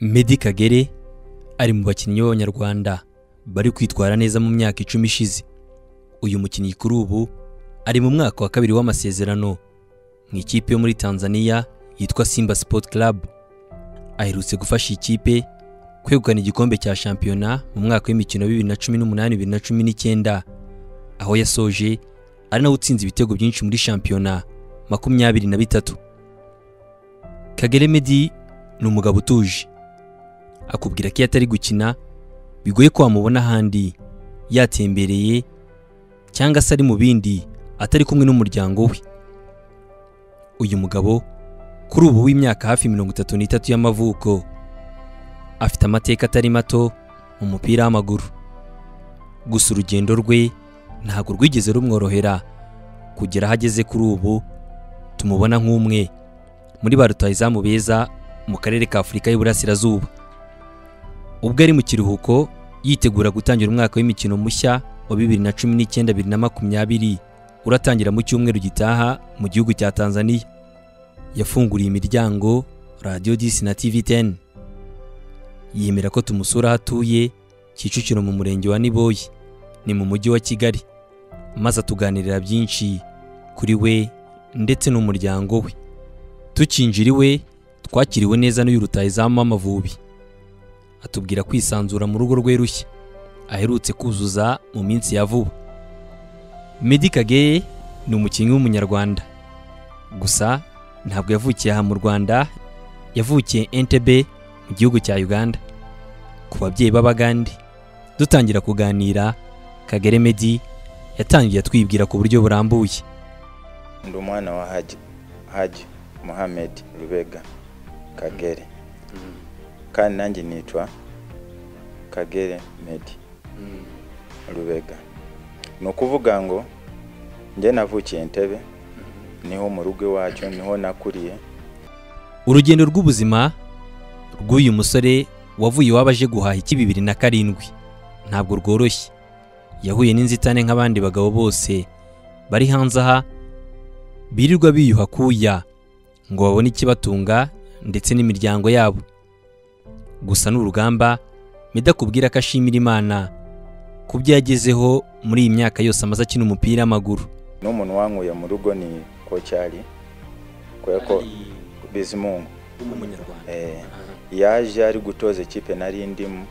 Meddy Kagere ari mu bakinnyi b'abanyarwanda bari kwitwara neza mu myaka icumi ishize uyu mukinnyi kuri ubu ari mu mwaka wa kabiri w'amasezerano mu ikipe yo muri Tanzania yitwa Simba Sport Club aherutse gufasha ikipe kwegukana igikombe cya shampiyona mu mwaka w'imikino wa bibiri na cumi n'umunani bibiri na cumi n'icyenda aho yasoje ari nawe utsinze ibitego byinshi muri shampiyona makumyabiri na bitatu Kagere Meddy ni umugabo utuje akubwira ko iyo atari gukina bigoye ko wamubona ahandi yatembereye cyangwa se ari mu bindi atari kumwe n'umuryango we uyu mugabo kuri ubu w'imyaka hafi mirongo itatu n'itatu y'amavuko afite amateka atari mato mu mupira w'amaguru gusa urugendo rwe ntabwo rwigeze rumworohera kugera aho ageze kuri ubu tumubona nk'umwe muri ba rutahizamu beza mu karere ka Afurika y'Uburasirazuba ubwo ari mu kiruhuko yitegura gutangira umwaka w'imikino mushya wa bibiri na cumi n'icyenda bibiri na makumyabiri uratangira mu cyumweru gitaha mu gihugu cya Tanzania yafunguriye imiryango Radio 10 na TV10 yemera ko tumusura aho atuye Kicukiro mu murenge wa Niboyi ni mu mujyi wa Kigali maze atuganirira byinshi kuri we ndetse n'umuryango we tukinjira iwe twakiriwe neza n'uyu rutahizamu w'amavubi atubwira kwisanzura mu rugo rwe rushya aherutse kuzuza mu minsi ya vuba Meddy Kagere ni umukinnyi w'umunyarwanda gusa ntabwo yavukiye aha mu Rwanda yavukiye Entebbe mu gihugu cya Uganda ku babyeyi b'Abagande dutangira kuganira Kagere Meddy yatangiye atwibwira ku buryo burambuye ndi umwana wa haji haji muhamed rubega kagere kandi nanjye nitwa kagere medi rubega ni ukuvuga ngo njye navukiye entebe niho mu rugo iwacu niho nakuriye urugendo rw'ubuzima rw'uyu musore wavuye iwabo aje guhaha iki bibiri na karindwi ntabwo rworoshye yahuye n'inzitane nk'abandi bagabo bose bari hanze aha birirwa biyuha kuya ngo babone ikibatunga ndetse n'imiryango yabo gusa ni urugamba Meddy akubwira ko ashimira Imana ku byo yagezeho muri iyi myaka yose amaze akina umupira w'amaguru n'umuntu wankuye mu rugo ni kocyari kubera ko bizimungu w'umunyarwanda Eh, yaje ari gutoza ikipe nari ndimo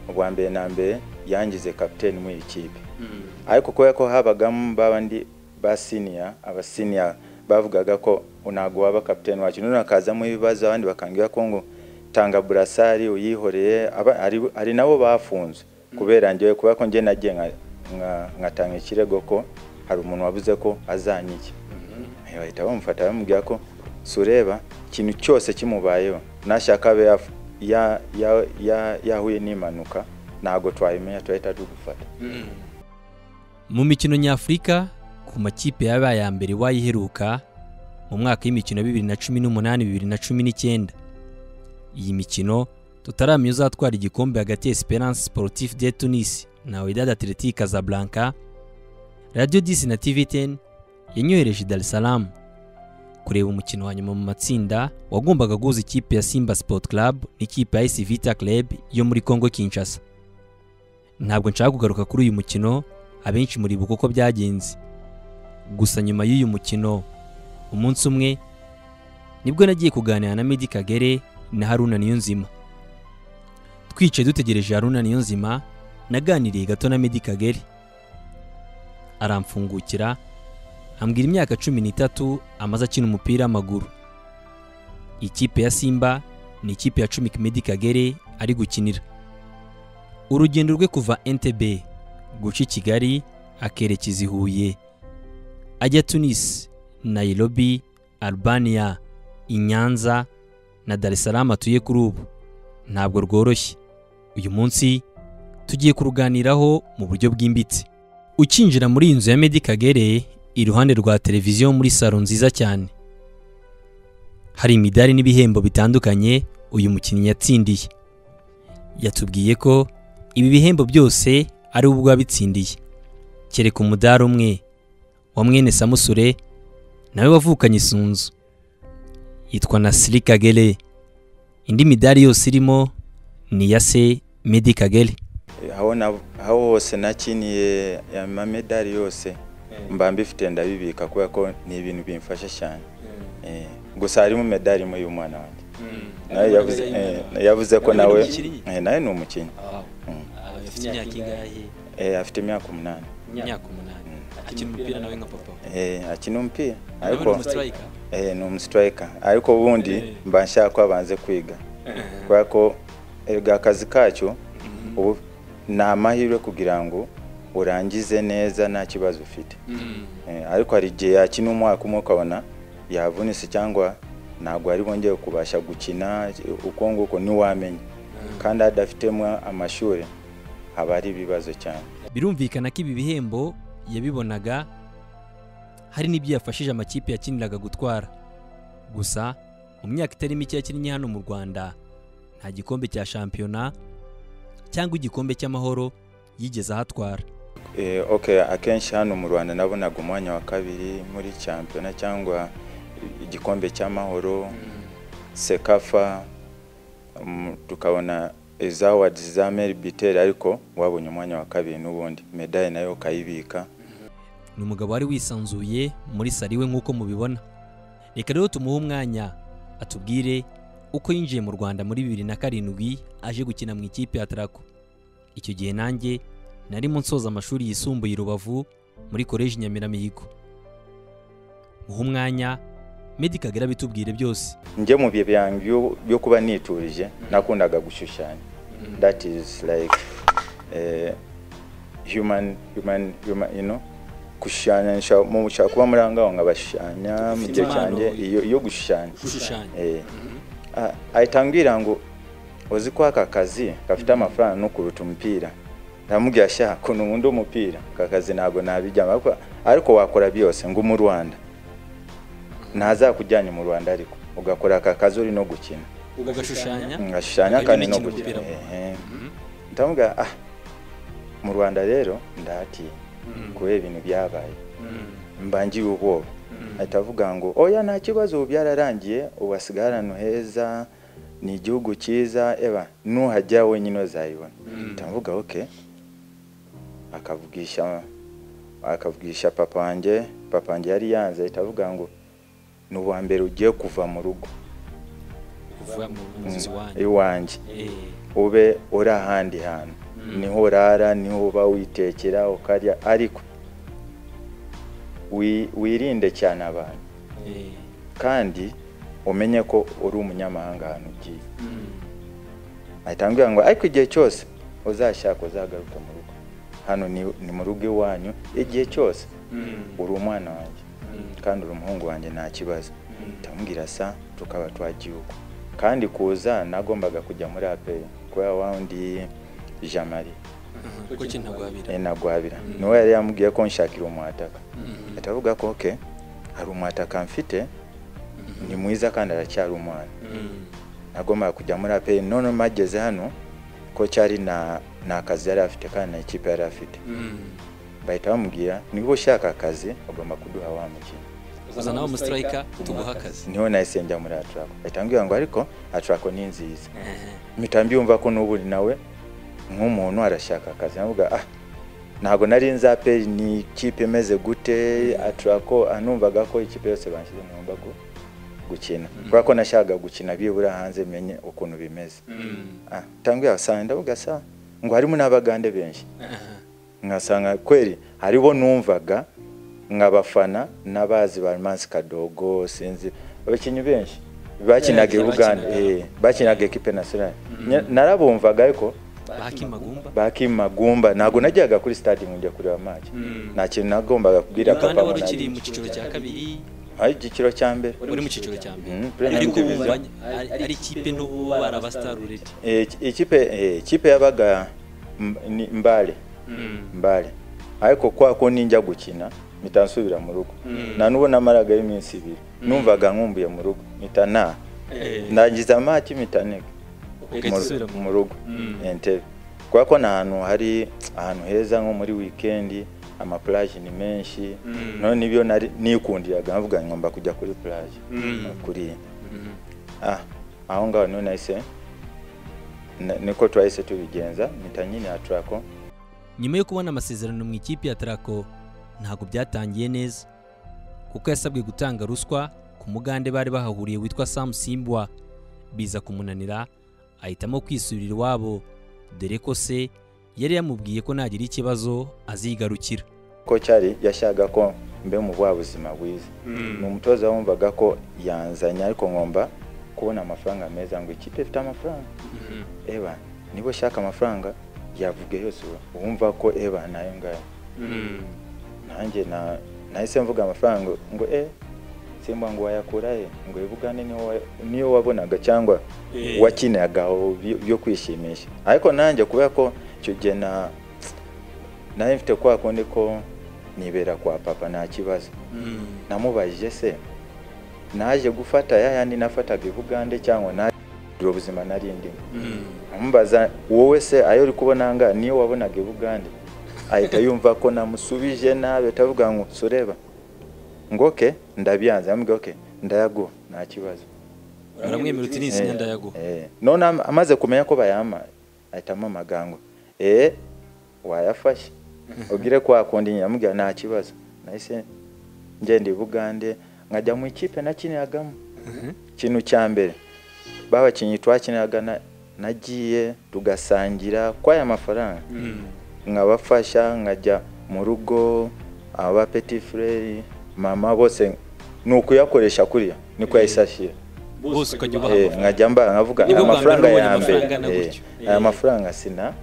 ubwa mbere na mbere yangize kapiteni muri iyi kipe ariko kubera ko habagamo babandi ba siniya abasiniya bavugaga ko ntabwo waba kapiteni wacu none hakazamo ibibazo abandi bakambwira ko ngo tanga burasari uyihoreye aba- ari- hari nabo bafunzwe kubera njyewe kubera ko njye nagiye nka- nka- nkatanga ikirego ko hari umuntu wavuze ko azanyiki Eh, bahita bamufata bamubwira ko sureba ikintu cyose kimubayeho nashaka abe yaf- ya- ya- ya- yahuye n'impanuka ntabwo twabimenya turahita tugufata mu mikino nyafurika ku makipe yabaye aya mbere wayiheruka mu mwaka w'imikino bibiri na cumi n'umunani bibiri na cumi n'icyenda iyi mikino tutaramenya uzatwara igikombe hagati ya Esperance Sportif de Tunis na Wydad Athletic Casablanca Radio 10 na TV10 yanyohereje i Dar es Salaam kureba umukino wa nyuma mu matsinda wagombaga guhuza ikipe ya Simba Sport Club n'ikipe ya AS Vita Club yo muri Congo Kinshasa ntabwo nshaka kugaruka kuri uyu mukino abenshi muribuka uko byagenze gusa nyuma y'uyu mukino umunsi umwe nibwo nagiye kuganira na Meddy Kagere na Haruna Niyonzima twicaye dutegereje Haruna Niyonzima naganiriye gato na Meddy Kagere aramfungukira ambwira imyaka cumi n'itatu amaze akina umupira w'amaguru ikipe ya Simba ni ikipe ya cumi Meddy Kagere ari gukinira urugendo rwe kuva Entebbe guca i Kigali akerekeza i Huye ajya Tunis Nairobi Albania i Nyanza na Dar es Salaam atuye kuri ubu ntabwo rworoshye uyu munsi tugiye kuruganiraho mu buryo bwimbitse ukinjira muri iyi nzu ya Meddy Kagere iruhande rwa televiziyo muri salo nziza cyane hari imidari n'ibihembo bitandukanye uyu mukinnyi yatsindiye yatubwiye ko ibi bihembo byose ari ubwo abitsindiye kereka umudari umwe wa mwene Samusure nawe wavukanye isunzu yitwa Nasiri Kagere indi midari yose irimo ni iya se medi kagere aho na- aho hose nakiniye amamedari yose mba mbifite ndabibika kubera ko ni ibintu bimfasha cyane Eh, gusa harimo medari imwe y'umwana wanjye nawe yavuze eh, yavuze ko nawe eh, nawe ni umukinnyi Mm. afite imyaka ingahe Eh, afite imyaka umunani imyaka umunani akina umupira nawe nka papa Eh, akina umupira nawe ariko ni umusitirayika eh, ni umusitirayika ariko ubundi mba nshaka ko abanze kwiga kubera ko erega akazi kacyo ubu ni amahirwe kugira ngo urangize neza nta kibazo ufite Eh, ariko hari igihe yakina umwaka umwe ukabona yavunitse cyangwa ntabwo ari bongeye kubasha gukina uko nguko ntiwamenya kandi hadafitemo amashuri haba hari ibibazo cyane birumvikana ko ibi bihembo yabibonaga hari n'ibyo yafashije amakipe yakiniraga gutwara gusa mu myaka itari mike yakinnye hano mu rwanda nta gikombe cya shampiyona cyangwa igikombe cy'amahoro yigeze ahatwara Eh, okay akenshi hano mu rwanda nabonaga umwanya wa kabiri muri champiyona cyangwa igikombe cy'amahoro sekafa mm, tukabona izawadi za meri biteri ariko wabonye umwanya wa kabiri n'ubundi medaye nayo ukayibika ni umugabo wari wisanzuye muri saro iwe nk'uko mubibona reka rero tumuhe umwanya atubwire uko yinjiye mu rwanda muri bibiri na karindwi aje gukina mu ikipe ya tarako icyo gihe nanjye narimo nsoza amashuri yisumbuye i rubavu muri koleji nyamiramihigo muhe umwanya medi kagere bitubwire byose njye mu bihe byanjye byo- byo kuba niturije nakundaga gushushanya that is like eh, human human human you know gushushanya nshaka mu- nshaka kuba muri aho ngaho nkabashushanya mu gihe impano. cyanjye iyo iyo gushushanya gushushanya Eh, ah, ahita ambwira ngo uzi ko aka kazi gafite amafaranga no kuruta umupira ndamubwira sha kuntu nkunda umupira aka kazi ntabwo nabijyamo ariko- ariko wakora byose ngo mu Rwanda ntazakujyanye mu Rwanda ariko ugakora aka kazi uri no gukina ugashushanya ngashushanya Ukajya kandi no unakina gukina umupira. Ehe. ndamubwira ah mu Rwanda rero ndahatiye kubera ibintu byabaye mbangiye ubwoba ahita avuga ngo oya nta kibazo ubu byararangiye ubu hasigaye ahantu heza ni igihugu cyiza eba nuhajya wenyine uzayibona ahita avuga oke akavugisha akavugisha papa wanjye papa wanjye yari yanze ahita avuga ngo ni uwa mbere ugiye kuva mu rugo kuva mu nzu iwanyu iwanjye Eh, ube uri ahandi hantu niho urara niho uba witekera ukarya ariko wi- wirinde cyane abantu eh, kandi umenye ko uri umunyamahanga ahantu ugiye mm. ahita ambwira ngo ariko igihe cyose uzashaka uzagaruke mu rugo hano ni, ni mu rugo iwanyu igihe cyose uri umwana wanjye kandi uri umuhungu wanjye nta kibazo ndamubwira sa tukaba twagihugu kandi kuza nagombaga kujya muri aperi kubera wawundi jamari ko kinagwabira nagwabira niwe yari yamubwiye ko nshakira umwataka ahita avuga ko oke hari umwataka mfite ni mwiza kandi aracyari umwana nagombaga kujya muri aperi none mageze hano ko cyari na nta kazi yari afite kandi na ikipe yari afite bahita bamubwira niba ushaka akazi ugomba kuduha wa mukino uza nawe umusitirayika tuguha akazi niho nahise njya muri aturako bahita bambwira ngo ariko aturako ni nziza mpita mbyumva ko n'ubu nawe nk'umuntu arashaka akazi navuga ah ntabwo nari nzi aperi ni ikipe imeze gute aturako anumvaga ko ikipe yose banshyize ngomba gu- gukina kubera ko nashakaga gukina bibura hanze menye ukuntu bimeze ah tanguye asanga ndavuga sa ngo harimo n'abagande benshi nkasanga kweri haribo numvaga nkabafana n'abazi ba Mansi Kadogo sinzi abakinnyi benshi bakinaga i bakinaga. Buganda eh, bakinaga ekipe nationale Nya- narabumvaga ariko baki magumba bakimagumba ntabwo najyaga kuri stade ngo njye kureba match nta kintu nagombaga kubwira umwana papa ngo wari ukiri mu nari- cyiciro cya kabiri ari igiciro cya mbere uri mu cyiciro cya mbere Mhm, Premier ariko Division. bumva ari ikipe n'ubu bari abasitarureti Eh, ikipe eh, ikipe yabaga M- ni mbale mbale ariko kwa ko ninjya gukina mpita nsubira mu rugo nta n'ubu namaragayo iminsi ibiri numvaga nkumbuye mu rugo mpita nta ndangiza amaki mpita ntega Ugahita mu- usubira mu- mu rugo entebe kubera ko ni ahantu hari ahantu heza nko muri wikendi amapulaje ni menshi none nibyo nari nikundiraga nkavuga ngo ngomba kujya kuri pulaje kuri ah aho ngaho none nahise na- niko twahise tubigenza mpita nyine atrako nyuma yo kubona amasezerano mu ikipe ya Traco ntabwo byatangiye neza kuko yasabwe gutanga ruswa ku mugande bari bahahuriye witwa Sam Simbwa biza kumunanira ahitamo kwisubirira iwabo dore ko se yari yamubwiye ko nagira ikibazo azigarukira ko cyari yashyaga ko mbe mu bwa buzima bwiza ni umutoza wumvaga ko yanzanye ariko ngomba kubona amafaranga meza ngo ikipe ifite amafaranga eba niba ushaka amafaranga yavuge yose ubu- wumva ko eba nayo ngayo nanjye na- nahise mvuga amafaranga ngo e simba ngo wayakura he ngo ibugande niyo wa- niyo wabonaga cyangwa wakiniraga aho byo- byo kwishimisha ariko nanjye kubera ko icyo gihe na nayo mfite kwa kundi ko nibera kwa papa nta kibazo namubajije se naje gufata ya yandi nafataga i bugande cyangwa naje kugira ubuzima nari ndimo amubaza wowe se ayo uri kubona ngaha niyo wabonaga i bugande ahita yumva ko namusubije nabi ahita avuga ngo sureba ngo oke ndabyanze amubwira oke ndayaguha nta kibazo aramwemerera uti Eh, n'izina ndayaguha eh. none am- amaze kumenya ko bayama ahita amamagara ngo eee wayafashe ubwire ko wakundi nyine amubwira nta kibazo nahise ngenda i bugande nkajya mu ikipe nakiniragamo ikintu cya mbere babakinnyi twakiniraga na- nagiye tugasangira kw'aya mafaranga nkabafasha nkajya mu rugo aba peti frere mama bose ni ukuyakoresha kuriya niko yahise ashyira bose ukajya ubaha Eh, amafaranga. nkajya mba nkavuga Nibwo aya bwa mbere mafaranga nabonye ya amafaranga mbere angana eh, gutyo. aya Eh. mafaranga sina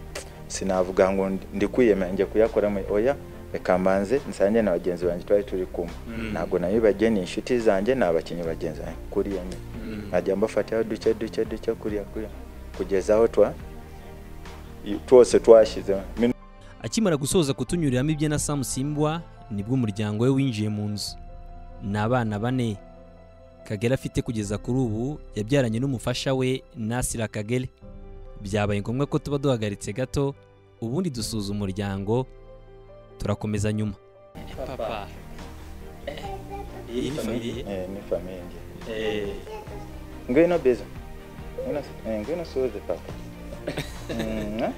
sinavuga ngo ndi- ndi kwiyemera njye kuyakoramo oya reka mbanze nsange na bagenzi banjye twari turi kumwe ntabwo nabibagiye ni inshuti zanjye ni abakinnyi bagenzi banjye kuriya nyine nkajya mbafataho duke duke duke kuriya kuriya kugeza aho twa i- twose twashyizeho Minu- akimara gusoza kutunyuriramo ibye na Sam Simbwa nibwo umuryango we winjiye mu nzu ni abana bane Kagere afite kugeza kuri ubu yabyaranye n'umufasha we Nasira Kagere byabaye ngombwa ko tuba duhagaritse gato ubundi dusuza umuryango turakomeza nyuma papa iyi ni famiye eh, ni famiye njye ngwino biza Ngwino s- eh, ngwino suze papa Mm, ah.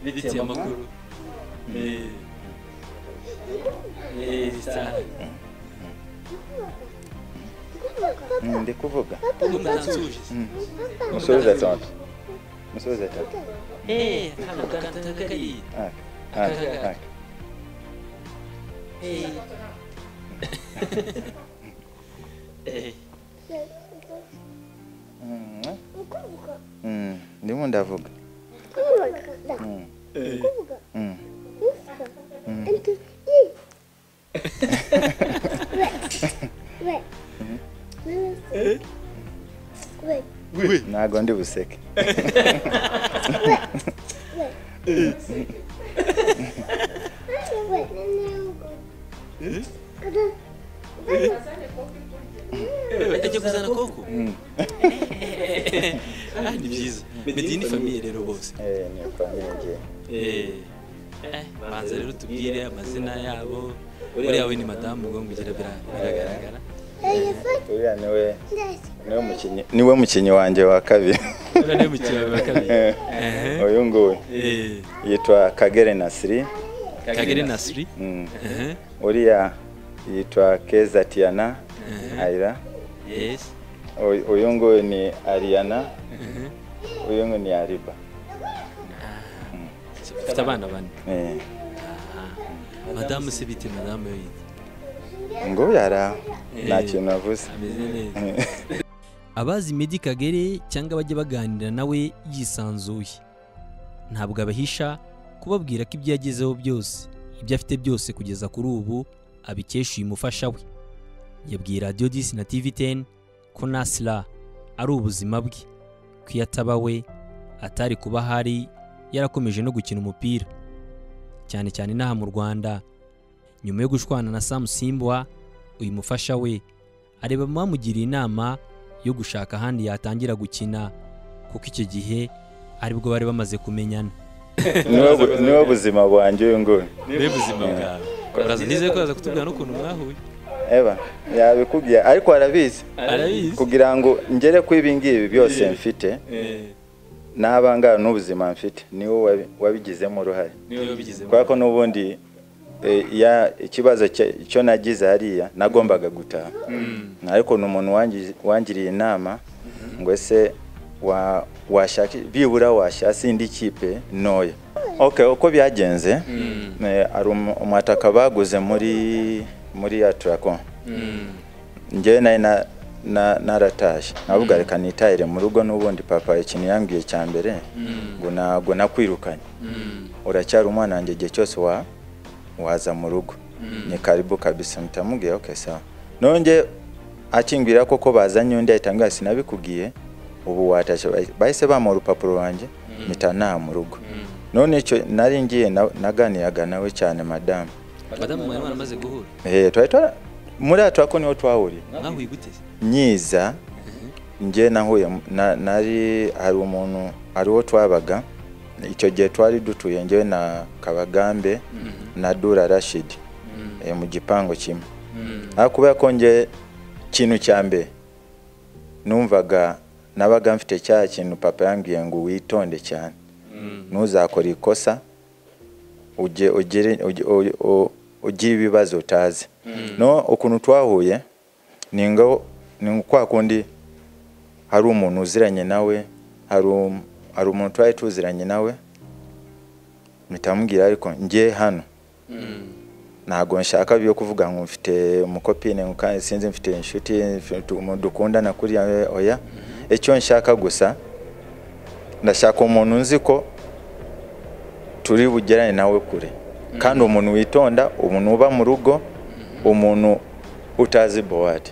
bitiye amakuru Mm, ndi kuvuga umunanzuje musubize atatu musubize atatu eh hano gatatu kariya aka aka aka Mm, ah. Mm, ndimo ndavuga Mm, mm, ntago ndi buseke ajya kuzana koko Ah, ni byiza medini ni famiye rero bose Eh, ni famille Eh, banza rero tubwire amazina yabo uriya we ni madamu ubwo ngira bira- biragaragara uriya niwe niwe mukinnyi niwe mukinnyi wanjye wa kabiri uriya niwe mukino wawe wa kabiri Ehe. uyu nguyu Eh, yitwa kagere nasiri kagere nasiri Mm. Ehe, uriya yitwa keza tiana aira yes Uyu- uyu nguyu ni ariana Ehe. uyu nguyu ni ariba ufite abana bane Eh, madamu se bite madamu yo yitwa ngo uyu ari aho nta Eh. kintu navuze ameze neza abazi Meddy Kagere cyangwa abajya baganira nawe yisanzuye ntabwo abahisha kubabwira ko ibyo yagezeho byose ibyo afite byose kugeza kuri ubu abikesha uyu mufasha we yabwiye radiyo disi na tivi teni ko nasira ari ubuzima bwe ko iyo ataba we atari kuba ahari yarakomeje no gukina umupira cyane cyane inaha mu rwanda nyuma yo gushwana na samu simbwa uyu mufasha we areba bamugiriye inama yo gushaka ahandi yatangira gukina kuko icyo gihe aribwo bari bamaze kumenyana niwe bu- niwe buzima bwanjye uyu nguyu niba ubuzima bwawe uraza nizeye ko waza kutubwira n'ukuntu mwahuye eba yabikubwiye ariko arabizi arabizi kugira ngo ngere ku ibi ngibi byose Eh. mfite Eh, n'abangana n'ubuzima mfite niwe wabi- wabigizemo uruhare niwe wabigize kubera ko n'ubundi eh, ya- ikibazo cya- icyo nagize hariya nagombaga gutaha ariko ni umuntu wangi- wangiriye inama ngo ese wa- washaka bibura washasi indi kipe ntoya okay uko byagenze eh, hari umu- umwataka baguze muri muri ya turako njyewe nari na- na- naratashye navuga reka nitahire mu rugo n'ubundi papa ikintu yambwiye cya mbere ngo ntabwo nakwirukanye uracyari umwana wanjye igihe cyose wa waza mu rugo ni karibu kabisa mutamubwiye okay sawa nonge akingwira koko bazanye undi ahita ambwira sinabikubwiye ubu watashye Bahise- bahise bamuha urupapuro wanjye mpita ntaha mu rugo none icyo nari ngiye na- naganiraga nawe cyane madamu madamu mwari waramaze guhura Eh, twari twara- muri atwa ko niho twahuriye mwahuye gute se nyiza njye nahuye mu- na- nari hari umuntu hari uwo twabaga icyo gihe twari dutuye njyewe na kabagambe na dura rashidi eh, mu gipangu kimwe ariko kubera ko njye ikintu cya mbere numvaga nabaga mfite cya kintu papa yambwiye ngo witonde cyane ntuzakore ikosa ujye ugire ujye- u- u- ugire ibibazo utazi no ukuntu twahuye ni ngo ni kwa kundi hari umuntu uziranye nawe hari um- hari umuntu twari tuziranye nawe mitamubwira ariko njye hano ntabwo nshaka byo kuvuga ngo mfite umukopine ngo kandi sinzi mfite inshuti mfite umuntu dukundana kuriya eh, oya icyo nshaka gusa ndashaka umuntu nzi ko turi bugerane nawe kure kandi umuntu witonda umuntu uba mu rugo umuntu utazi bowadi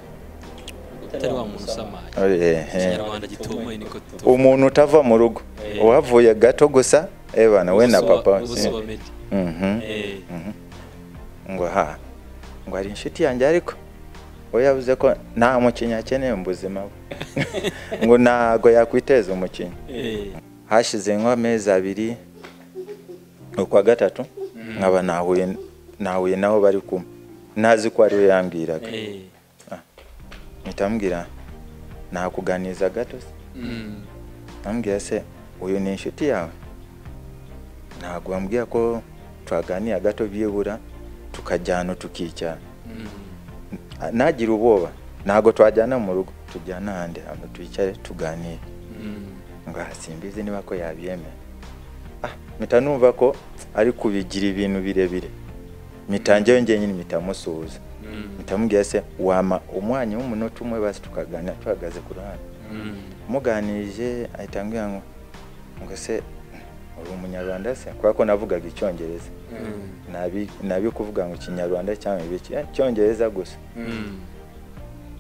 utari wa muntu usamaye ikinyarwanda gitomoye niko tuba umuntu utava mu rugo uhavuye gato gusa ebana we na papa ubuso wa medi Mhm. Eh, ngo ha ngo hari inshuti yanjye ariko we yavuze ko nta mukinnyi akeneye mu buzima bwe ngo ntago yakwiteza umukinnyi eh, hashize nk'amezi abiri ukwa gatatu nkaba nahuye nahuye naho bari kumwe ntazi ko ari we yambwiraga eh. mpita nta kuganiza gato se Mm. ambwira se uyu ni inshuti yawe ntabwo wambwira ko twaganira gato byibura tukajyana tukicyana nagira ubwoba ntabwo twajyana mu rugo tujyana ahandi hantu twicare tuganire ngo "Ah, simbizi niba ko yabyemera ah mpita numva ko ari kubigira ibintu birebire mitangewe njyenyine mitamusuhuza mitamubwira se wama umwanya w'umunota umwe basi tukaganira tuhagaze ku ruhande muganirije ahita ambwira ngo ngo se uri umunyarwanda se kubera ko navugaga icyongereza nabi nabi kuvuga ngo ikinyarwanda cyangwa ibiki eh, icyongereza gusa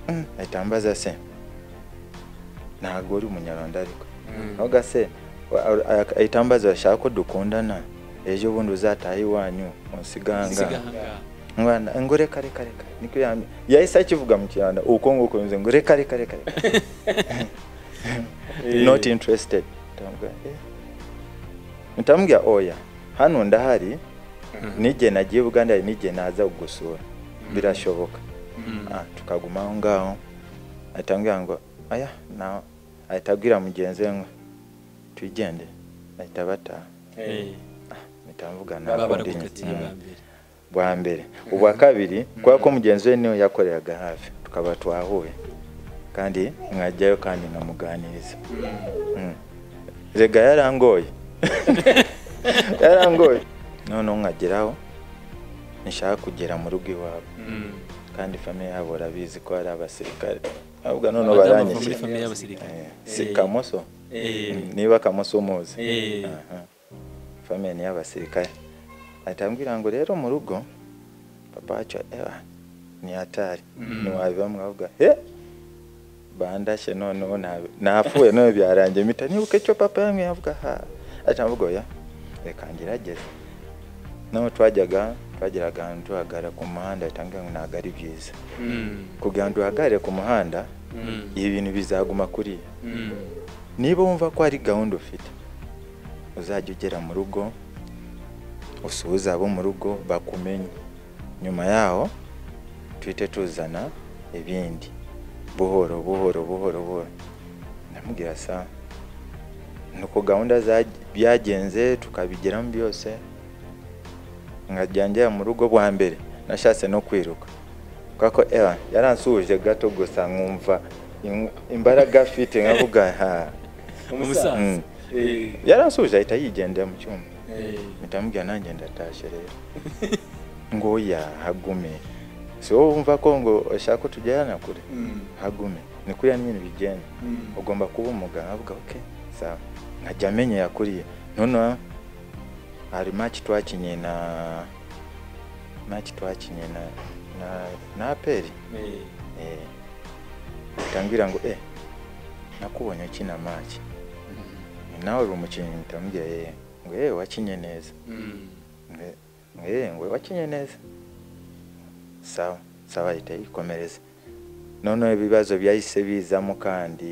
Mm, ahita ambaza se ntabwo uri umunyarwanda ariko ahubwo se wa- ar- a- ahita ambaza urashaka ko dukundana ejo bundi uzataha iwanyu Usiga unsiganga ahangaha. mwana ngo reka reka reka niko yambi yahise akivuga mu kinyarwanda uko nguko bivuze ngo reka reka reka reka not interested ndamubwira eh ndamubwira oya hano ndahari n'igihe nagiye Uganda hari n'igihe naza kugusura birashoboka Ah, tukaguma aho ngaho ahita ambwira ngo aya na ahita abwira mugenzi we ngo twigende ahita bataha Eh, mitamvuga baba nakundi barakukatiye bwa mbere bwa mbere ubwa kabiri kubera ko mugenzi we niwe yakoreraga hafi tukaba twahuye kandi mwajyayo kandi nkamuganiriza Mm. rega yarangoye yarangoye noneho nkageraho nshaka kugera mu rugo iwabo kandi famiye yabo urabizi ko ari abasirikare ahubwo noneho Abadamu bava muri baranyishyira famiye y'abasirikare Eh, si Eh, kamoso eh, Mm, niba kamoso umuzi Eh. Aha. famiye ni iy'abasirikare ahita ambwira ngo rero mu rugo papa wacu ewa ni hatari ntiwabiba mwavuga he bandashye noneho nabi- napfuye none byarangiye mpita nibuka icyo papa yamwe yavuga ha ahita mvuga oya reka ngerageze naho twajyaga twageraga ahantu duhagarara ku muhanda ahita ambwira ngo ntabwo ari byiza kugira ngo duhagarare ku muhanda ibi bintu bizaguma kuriya niba wumva ko hari gahunda ufite uzajya ugera mu rugo usuhuza abo mu rugo bakumenye nyuma yaho tuhite tuzana ibindi buhoro buhoro buhoro buhoro ndamubwira sa nuko gahunda za- byagenze tukabigeramo byose nkajya njya mu rugo bwa mbere nashatse no kwiruka kubera ko era yaransuhuje gato gusa nkumva im- imbaraga afite nkavuga ha umusaza Mm. yaransuhuje ahita yigendera mu cyumba mpita mubwira nanjye ndatashye rero ngo oya hagume si wowe wumva ko ngo ushaka ko tujyana kure hagume ni kuriya nyine bigenda ugomba kuba umuganga avuga ok sawa nkajya amenya yakuriye noneho hari maki twakinye na maki twakinye na na na aperi eh, utambwira ngo eh nakubonye ukina maki nawe uri umukinnyi mpita ye ngo yewe wakinye neza Nge- nge ngo wakinye neza sawa sawa ahita yikomereza noneho ibibazo byahise bizamo kandi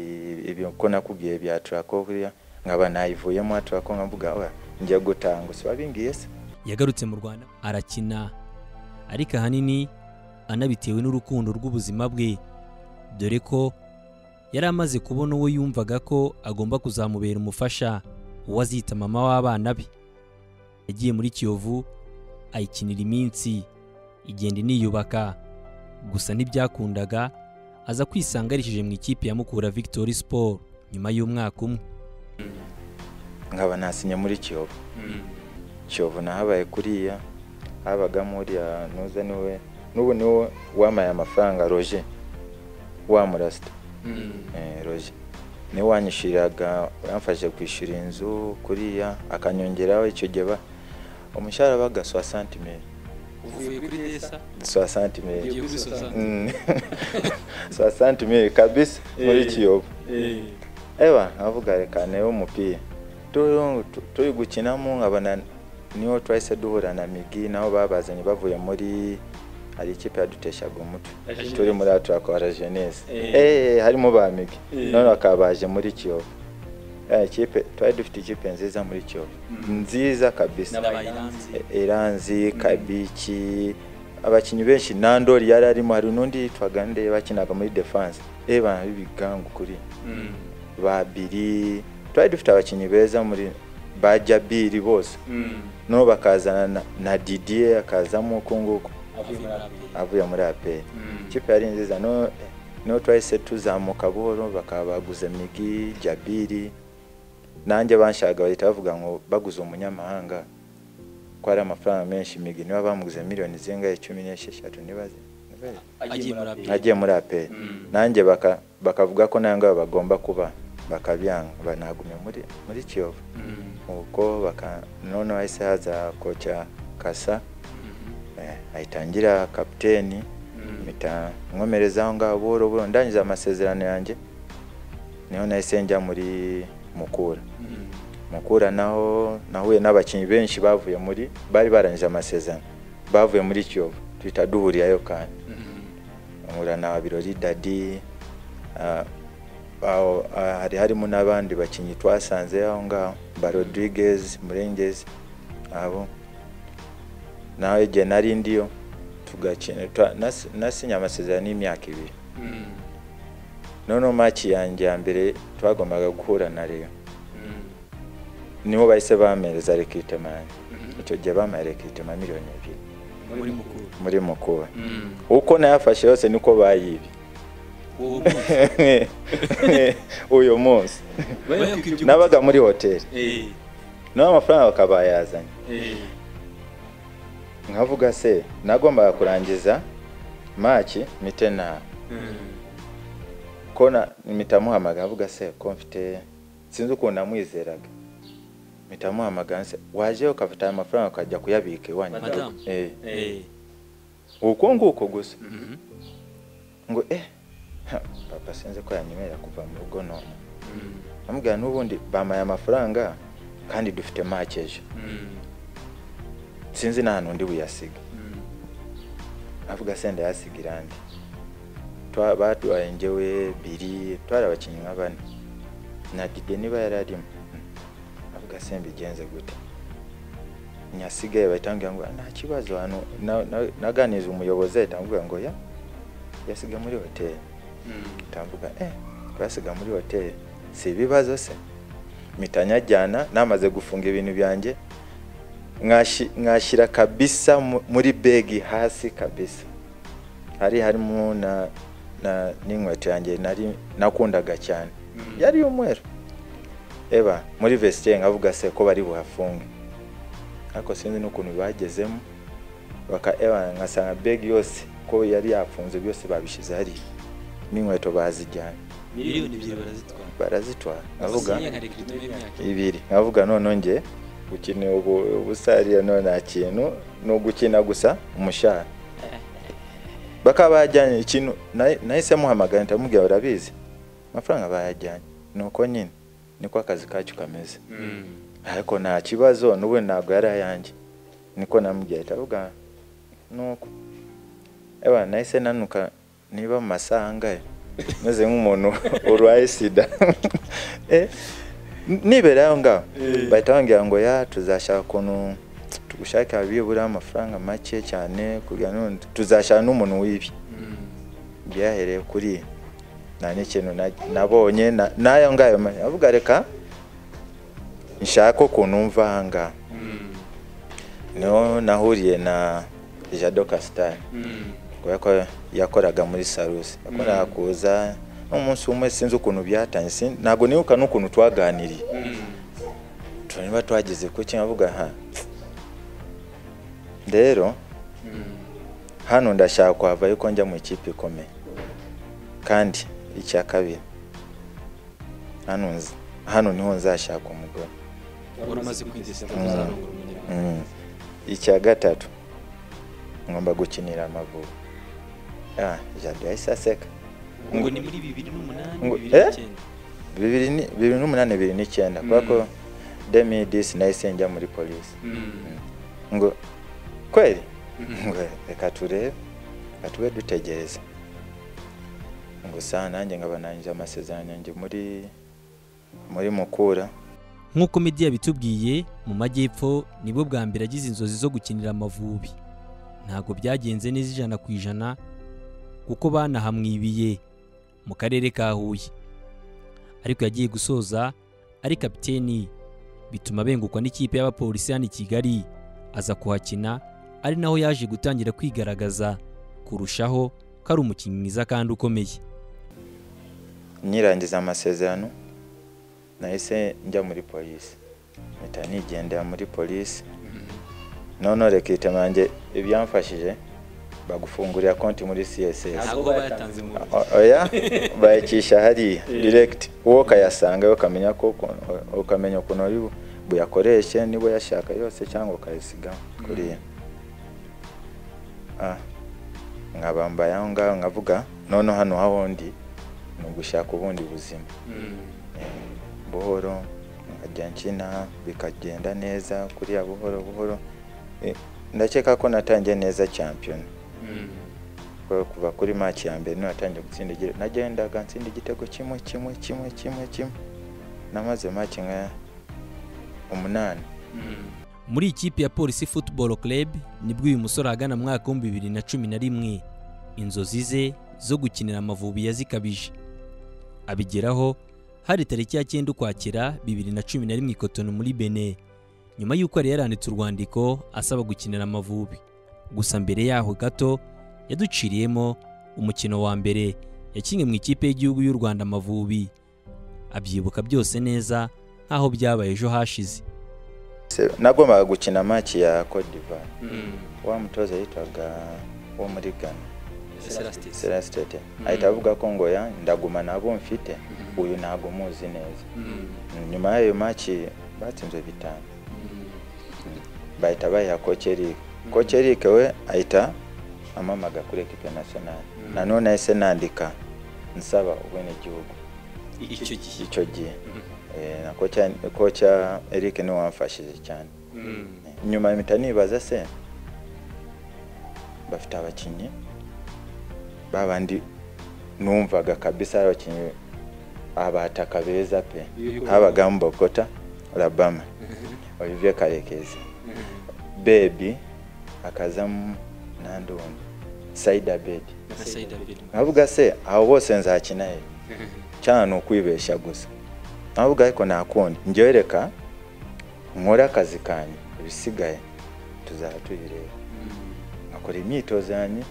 ibyo ko nakubwiye bya turako kuriya nkaba nayivuyemo turako nkavuga oya njya gutanga si wabingiye se yagarutse mu rwanda arakina ariko ahanini anabitewe n'urukundo rw'ubuzima bwe dore ko yari amaze kubona uwo yumvaga ko agomba kuzamubera umufasha uwo azita mama w'abana be yagiye muri kiyovu ayikinira iminsi igenda iniyubaka gusa ntibyakundaga aza kwisanga yarishyije mu ikipe ya mukura victory sport nyuma y'umwaka umwe nkaba nasinye muri kiyovu kiyovu nahabaye kuriya habagamo uriya nuza niwe n'ubu niwe wamaye amafaranga roje wa murasita Eh, roje niwe wanyishyuriraga yamfashije kwishyura inzu kuriya akanyongeraho icyo gihe ba- umushahara wabaga swa santimeri uvuye kuri desa swa santimeri ugiye kuri sosante Mm. swa santimeri kabisa muri Eh. kiyovu eba nkavuga reka niwe umupira Tu- tu- turi gukinamo nkabona niho twahise duhura na migi naho babazanye bavuye muri hari ikipe yaduteshaga umutwe La Jeunesse. turi muri aturakora jeunesse Eh. Eh, harimo ba migi Eh. none bakaba baje muri kiyovu Eh, ikipe twari dufite ikipe nziza muri kiyovu Mm. nziza kabisa n'abayiranzi E- eranzi kabiki abakinnyi benshi nandori yari arimo hari n'undi yitwaga nde bakinaga muri defense eba bibigangu kuri babiri twari dufite abakinnyi beza muri bajya biri bose no bakazana na, na didier akazamo uku nguku avuye muri abiri avuye muri aperi ikipe yari nziza no no twahise tuzamuka buhoro bakaba baguze migi jabiri nanjye banshaka bahita bavuga ngo baguze umunyamahanga ko ari amafaranga menshi migi niba bamuguze miliyoni zingahe cumi n'esheshatu nibaze nibaze. agiye muri abiri agiye muri aperi nanjye baka- bakavuga ko nawe ngaho bagomba kuba bakabyanga banagumye muri muri kiyovu ubwo baka noneho hahise haza koca kasa eh, ahita ngira kapiteni mpita nkomereza aho ngaho buhoro buhoro ndangiza amasezerano yanjye niho nahise njya muri mukura mukura naho nahuye n'abakinnyi benshi bavuye muri bari barangije amasezerano bavuye muri kiyovu tuhita duhurirayo kandi nkura na birori dadi ah, aho- ah, hari harimo n'abandi bakinnyi twasanze aho ngaho ba rodriguez murengezi abo nawe igihe nari ndiyo tugakina twa- nas- nasinye amasezerano y'imyaka ibiri noneho maki yanjye ya mbere twagombaga guhura na reyo niho bahise bampereza rekitema yanjye icyo gihe bamaye rekitema miliyoni ebyiri muri mukuru muri mukura uko nayafashe yose niko bayibye uwo uyu munsi munsi nabaga muri hoteli Eh, naho amafaranga bakaba bayazanye eh, nkavuga se nagombaga kurangiza maki mite na mm, ko na- mpita muhamagara avuga se ko mfite sinzi ukuntu namwizeraga mpita muhamagara se waje ukafata aya mafaranga ukajya kuyabika iwanyu Madamu. Eh, eh, uko nguko gusa mhm, ngo eh ha, papa sinzi ko yanyemerera kuva mu rugo none mm, namubwira n'ubundi bamaye amafaranga kandi dufite maki ejo mm, sinzi n'ahantu undi buyasiga mm, avuga senda yasiga irangi Twa- baduhaye njyewe biri twari abakinnyi nka bane na dide niba yari arimo avuga se mbigenze gute nyasigaye bahita bambwira ngo nta kibazo hano Na- na- naganiriza umuyobozi ahita ambwira ngo ya yasiga muri hoteli ntavuga eh twasiga muri hoteli si ibibazo se mitanyajyana namaze gufunga ibintu byanjye mwashi- mwashyira kabisa mu- muri begi hasi kabisa hari harimo na na n'inkweto yanjye nari nakundaga cyane yari umweru eba muri vestiaire nkavuga se ko bari buhafunge ariko sinzi n'ukuntu bagezemo baka eba nkasanga begi yose ko yari yafunze byose babishyize hariya n'inkweto bazijyana miliyoni ebyiri barazitwara barazitwara avuga nkavuga nkarekirito y'imyaka ibiri nkavuga none njye gukina ubu- ubusarira no nta kintu ni ugukina gusa umushahara bakaba bajyanye ikintu nahi- nahise muhamagara ndamubwira urabizi amafaranga bayajyanye nuko nyine niko akazi kacyo kameze ariko nta kibazo n'ubu ntabwo yari ayanjye niko namubwiye ahita avuga nuko eba nahise nanuka niba mu masaha angahe meze nk'umuntu urwaye sida Eh, n- nibera aho ngaho Eh. bahita bambwira ngo ya tuzashaka ukuntu tugushakira bibura amafaranga make cyane kugira ngo tuzashaka n'umuntu w'ibi byahereye kuri nta n'ikintu na- nabonye na- n'ayo ngayo ma- avuga reka nshake ukuntu mva aha ngaha niho nahuriye na jado kasitari kubera ko yakoraga muri sarusi yakoraga kuza n'umunsi umwe sinzi ukuntu byatangiye sin- ntabwo nibuka n'ukuntu twaganiriye tureba twageze ku kinavuga aha rero hano ndashaka kuhava ariko njya mu ikipe ikomeye kandi icya kabiri hano nz- hano niho nzashaka umugore wari umaze kwidesita Mm. kuzarongora umunyarwanda Mm. icya gatatu ngomba gukinira amavubi ah, jado yahise aseka ngo ni muri bibiri n'umunani Ngo- bibiri eh? n'icyenda bibiri ni- bibiri n'umunani bibiri n'icyenda kubera ko demidisi nahise njya muri polisi ngo kweli ngo reka turebe reka tube dutegereza ngo saa nanjye nkaba nanjye amasezerano yanjye muri muri mukura nk'uko Meddy yabitubwiye mu majyepfo nibwo bwa mbere agize inzozi zo gukinira amavubi ntabwo byagenze neza ijana ku ijana kuko banahamwibiye mu karere ka Huye ariko yagiye gusoza ari kapiteni bituma bengukwa n'ikipe y'abapolisi hano i Kigali aza kuhakina ari naho yaje gutangira kwigaragaza kurushaho ko ari umukinnyi mwiza kandi ukomeye nyirangiza amasezerano nahise njya muri polisi mpita nigendera muri polisi noneho rekita yanjye ibyamfashije bagufungurira konti muri css ntabwo bayatanze mu ntoki. O- oya bayacisha hariya direct uwo ukayasanga ukamenya ko ukuntu- ukamenya ukuntu ari bu- buyakoreshe niba yashaka yose cyangwa ukayasiga kuriya Ah, nkabambaye aho ngaho nkavuga none hano hawundi ni ugushaka ubundi buzima buhoro nkajya nkina bikagenda neza kuriya buhoro buhoro Eh, ndakeka ko natangiye neza champion Kwa- kuva kuri match ya mbere natangiye gutsinda igitego nagendaga nsinda igitego kimwe kimwe kimwe kimwe kimwe namaze match nka umunani muri ikipe ya polisi football club nibwo uyu musore ahagana mu mwaka w'ibihumbi bibiri na cumi na rimwe inzozi ze zo gukinira amavubi yazikabije abigeraho hari tariki ya cyenda ukwakira bibiri na cumi na rimwe i Cotonou muri bene nyuma y'uko yari yaranditse urwandiko asaba gukinira amavubi gusa mbere yaho gato yaduciriyemo umukino wa mbere yakinnye mu ikipe y'igihugu y'u rwanda amavubi abyibuka byose neza nk'aho byabaye ejo hashize Se- nagombaga gukina match ya Cote d'Ivoire wa mutoza yitwaga wo muri Ghana Celestin. Celestete ahita avuga ko ngo ya ndaguma nabo mfite uyu ntabwo muzi neza nyuma y'ayo match batsinzwe bitanu bahita bayiha kocherike kocherike we ahita amamaga kuri ekipe nationale nanone nahise nandika nsaba ubwenegihugu icyo gihe icyo gihe Eh, na kocha kocha Eric niwe wamfashije cyane nyuma mpita nibaza se bafite abakinnyi babandi numvaga kabisa ari abakinnyi abataka beza pe habagamo Bokota Labama Olivier Karekezi bebi akazamo n'andi wundi saidi abedi na saidi abedi nkavuga se abo bose nzakina he cyane ni ukwibeshya gusa nkavuga ariko nakundi njyewe reka nkore akazi kanjye ibisigaye tuzaba tubireba nkakora imyitozo yanjye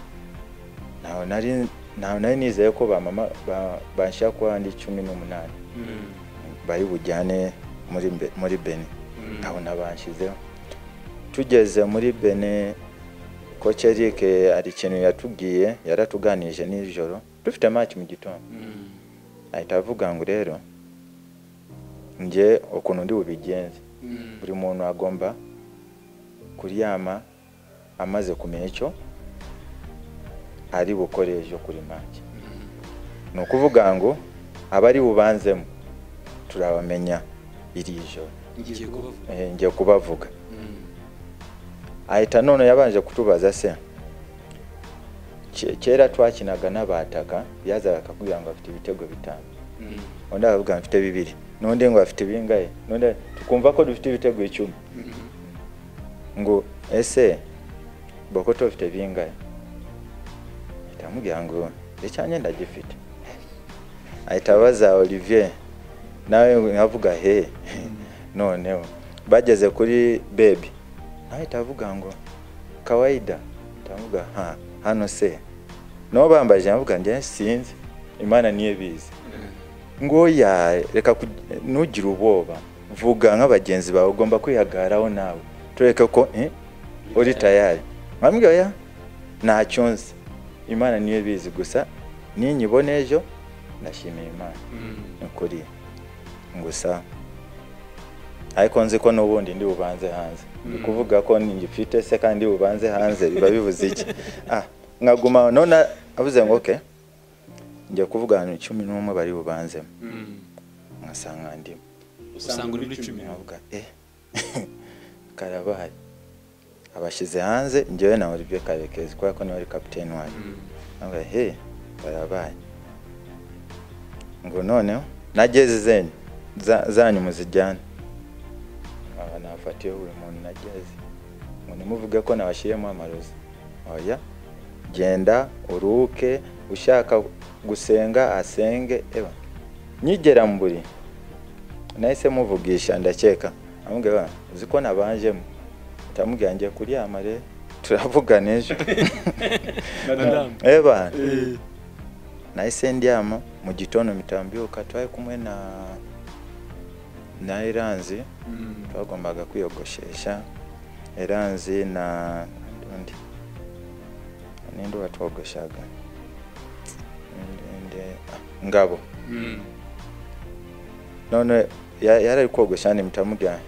ntawe nari ntawe nari nizeye ko ba mama ba- banshira kuba ndi cumi n'umunani bari bujyane muri Be- muri bene ntabwo nabanshyizeho tugeze muri bene koci eric hari ikintu yatubwiye yaratuganije nijoro dufite match mu gitondo ahita avuga ngo rero njye ukuntu ndi bubigenze buri muntu agomba kuryama amaze kumenya icyo ari bukore ejo kuri make ni ukuvuga ngo abari bubanzemo turabamenya iri joro ngiye kubavuga Eh, ngiye kubavuga Mm. ahita none yabanje kutubaza se "Ke- kera twakinaga n'abataka yazaga akakubwira ngo afite ibitego bitanu Mm. undi akavuga ngo afite bibiri n'undi ngo afite ibingahe n'undi tukumva ko dufite ibitego icumi Mm. ngo ese bokoto bafite bingahe ahita amubwira ngo icyanjye ndagifite ahita abaza olivier nawe nkavuga he noneho bageze kuri bebi nawe ahita avuga ngo kawaida ndavuga ha hano se nabo bambaje nkavuga njye sinzi imana niyo bizi ngo ya reka ku- ntugire ubwoba vuga nk'abagenzi bawe ugomba kwihagaraho nawe tureke ko eh, uri tayari nkambwira ya ntacyo nzi imana niyo bizi gusa ninyibona ejo ndashimira imana Mm. ni ukuri gusa ariko nzi ko n'ubundi ndi bubanze hanze ndi kuvuga ko ngifite se kandi ndi bubanze hanze biba bibuze iki ah nkaguma aho, none avuze ngo oke njya kuvuga ahantu cumi n'umwe bari bubanzemo Mm. nkasanga ndimo usanga uri muri cumi nkavuga eh karabaye abashyize hanze njyewe na Olivier Karekezi kubera ko niwe wari kapiteni wanjye nkavuga he karabaye ngo noneho na jezi zenyu za- zanyu muzijyane aba nafatiye buri muntu na jezi ngo nimuvuge ko nabashyiriyemo amarozi oya genda uruke ushaka gusenga asenge eba nyigera mu buri nahise muvugisha ndakeka amubwira uzi ko nabanjemo ndamubwira ngiye kuryama rero turavugana ejo Madame. eba nahise ndyama mu gitondo mitambyuka twari kumwe na na eranzi Mm. twagombaga kwiyogoshesha eranzi na undi ninde batwogoshaga Ninde- ah, ngabo Mm. none ya- yarari kogosha ni mtamubwira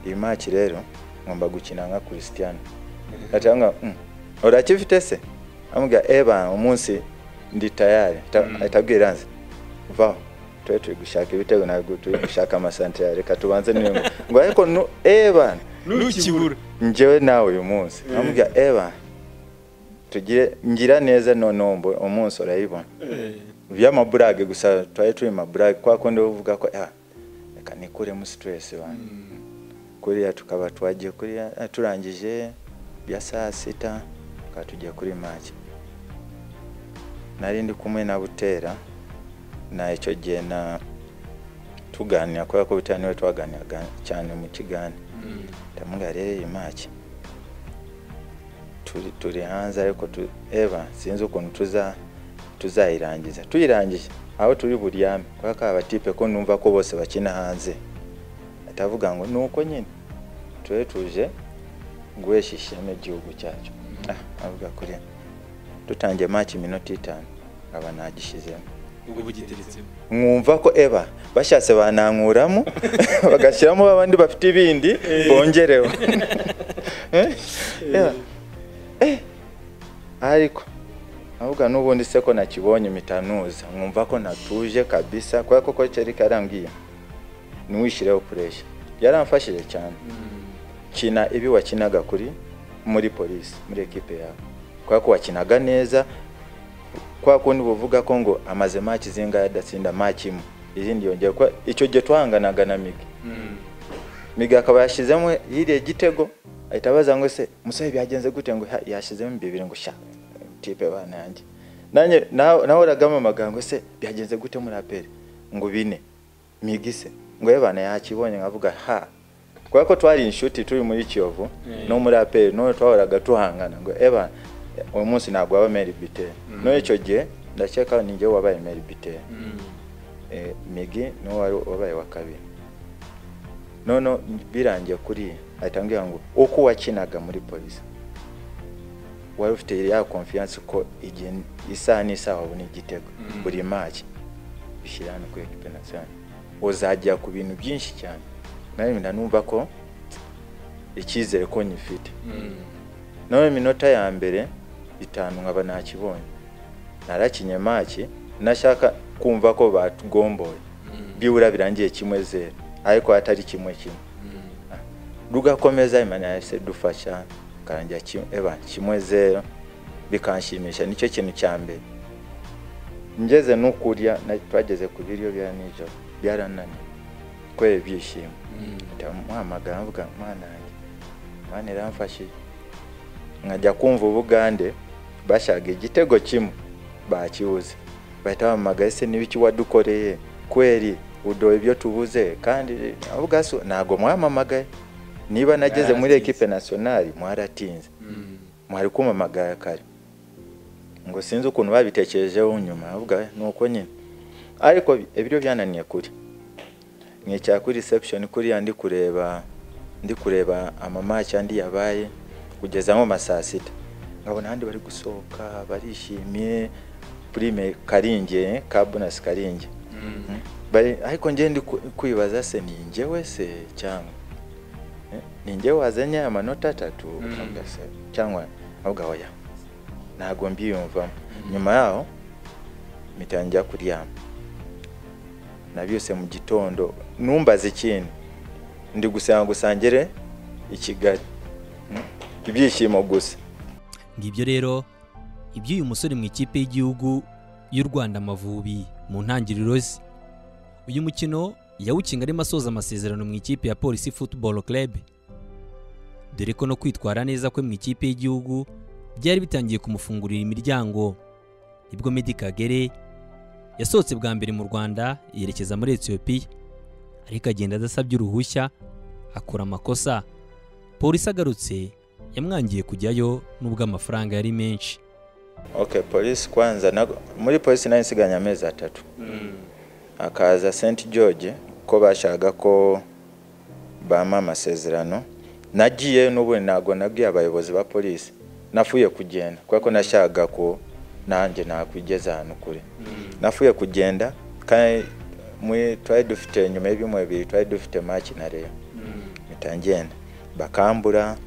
iyi maki rero ngomba gukina nka christian atanga mm, urakifite se amubwira eba umunsi ndi tayari Mm. atabwira nzi vaho twe turi gushaka ibitego ntabwo turi gushaka amasantire reka tubanze niyo ngo- ngo ariko nu- eba nukibura njyewe nawe uyu munsi amubwira eba tugire ngira neza noneho mbo- umunsi urayibona by'amaburage gusa twari turi maburage kwa kundi uvuga ko "Ah, reka nikuremo stress bana kuriya tukaba twagiye kuriya eh, turangije bya saa sita tukaba tugiye kuri make nari ndi kumwe na butera na icyo gihe na tuganira kubera ko butera niwe twaganiraga cyane mu kigani ndamubwira rero iyi make turi turi hanze ariko tu- eba sinzi ukuntu tuza tuzayirangiza tuyirangije aho turi buryame kubera ko abatipe ko numva ko bose bakina hanze atavuga ngo ni uko nyine tube tuje guhesha ishema igihugu cyacu ah, avuga kuri dutangiye make iminota itanu aba nagishyizemo ubwo bugiteretsemo mwumva ko eba bashatse banankuramo bagashyiramo abandi bafite ibindi bongereho Eh, eba, eh, ariko ahubwo n'ubundi se ko nakibonye mitanuza mwumva ko natuje kabisa kubera ko ko cyari karambwiye ntiwishireho puresha yaramfashije cyane kina ibi wakinaga kuri muri polisi muri ekipe yawe kubera ko wakinaga neza kwa kundi buvuga ko ngo amaze maki zingahe adatsinda maki imwe izindi yongera kuba icyo gihe twahanganaga na migi migi akaba yashyizemo yiriye igitego ahita abaza ngo se musore byagenze gute ngo "Ha, yashyizemo bibiri ngo sha ikipe bana yanjye nanjye naho- nahoragamo amagambo se byagenze gute muri aperi ngo bine migise ngo ye bana yakibonye nkavuga ha kubera ko twari inshuti turi muri kiyovu Mm. no muri aperi no twahoraga tuhangana ngo eba uyu munsi ntabwo waba meri biteri Mm. no icyo gihe ndakeka ni njyewe wabaye meri biteri Mm. Eh, migi niwo wari wabaye wa kabiri noneho birangiye kuri ahita ambwira ngo uko wakinaga muri polisi wari ufite ya konfiyanse ko igihe isaha n'isaha wabona igitego Mm. buri maki bishyira hano kuri ekipe nasiyonari uzajya ku bintu byinshi cyane nawe ndanumva ko icyizere ko nyifite Mm. nawe iminota ya mbere itanu nkaba nakibonye narakinye maki nashaka kumva ko batugomboye Mm. byibura birangiye kimwe zero ariko atari kimwe kimwe Mm. rugakomeza imana yahise dufasha karangira kimwe eba kimwe zero bikanshimisha nicyo kintu cya mbere ngeze no kurya na- twageze ku biryo bya nijoro byarananiye kubera ibyishimo Mm. ndamuhamagara mvuga mwana yanjye mwana iramfashije nkajya kumva ubugande bashaka igitego kimwe bakibuze bahita bampamagaye se n'ibiki wadukoreye kweri udoha ibyo tubuze kandi ubwaso ntabwo mwampamagaye niba nageze muri Mwaratinze. ekipe nasiyonari mwaratinze Mm. mwari kumamagara kare ngo sinzi ukuntu babitekerejeho nyuma ahubwo ni uko nyine ariko ibyo byananiye kuri mwicara kuri reception kuriya ndi kureba ndi kureba amamaki andi yabaye kugeza nko ma saa sita nkabona ahandi bari gusohoka barishimye prime karinge ka bonus karinge Mm. bari ariko njye ndi ku- kwibaza se ni njyewe se cyangwa Eh, ni njyewe wazanye amanota atatu Mm. avuga se cyangwa ahubwo oya ntabwo mbiyumvamo nyuma yaho mpita njya kuryama nabyuse mu gitondo numbaze ikintu ndi gusenga gusangire i kigali Mm, ibyishimo gusa ngibyo rero iby'uyu musore mu ikipe y'igihugu y'u rwanda amavubi mu ntangiriro ze uyu mukino yawukinga arimo asoza amasezerano mu ikipe ya polisi football club dore ko no kwitwara neza kwe mu ikipe y'igihugu byari bitangiye kumufungurira imiryango nibwo Meddie Kagere yasohotse bwa mbere mu rwanda yerekeza muri etiyopiya ariko agenda adasabye uruhushya akora amakosa polisi agarutse yamwangiye kujyayo nubwo amafaranga yari menshi okay polisi kwanza nago- muri polisi nayo nsiganye amezi atatu Mm. hakaza St George ko bashakaga ko bampa amasezerano nagiye n'ubundi ntabwo nabwiye abayobozi ba polisi nafuye kugenda kubera ko nashakaga ko nanjye nakwigeza ahantu kure Mm. nafuye kugenda kandi muri- twari dufite nyuma y'ibyumweru bibiri twari dufite maki na rero Mm. mpita ngenda bakambura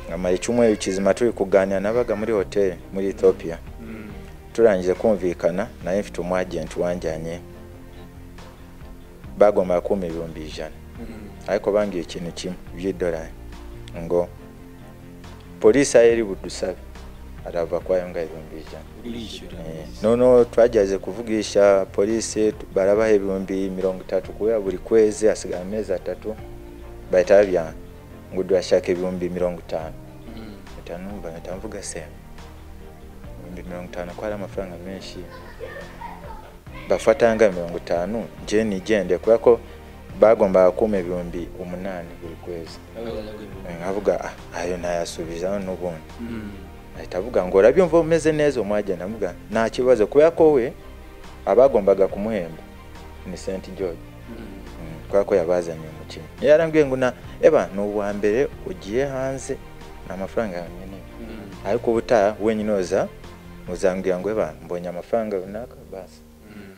nkamara icyumweru kizima turi kuganira nabaga muri hoteli muri Ethiopia Mm. turangije kumvikana naye mfite umwagenti wanjyanye bagombaga kumpa ibihumbi ijana Mm. ariko bambwiye ikintu kimwe by'idolari ngo polisi aho iri budusabe arava kwa yonga ibihumbi ijana urishyura Eh, noneho twagerageje kuvugisha polisi tu- barabaha ibihumbi mirongo itatu kubera buri kwezi hasigara amezi atatu bahita babyanga ngo turashaka ibihumbi mirongo itanu Mm. mpita numva mpita mvuga se ibihumbi mirongo itanu ko ari amafaranga menshi bafata nga mirongo itanu nje nigende kubera ko bagombaga kumpa ibihumbi umunani buri kwezi nkavuga ah, ayo ntayasubiza n'ubundi Mm. ahita avuga ngo urabyumva umeze neza umwagenda avuga nta kibazo kubera ko we abagombaga kumuhemba ni St George Mm. Mm, kubera ko yabazaniye umukinnyi yarambwiye ngo na eba ni uwa mbere ugiye hanze ni amafaranga yawe nyine Mm. ariko ubutaha wenyine uza uzambwira ngo eba mbonye amafaranga runaka basi Mm.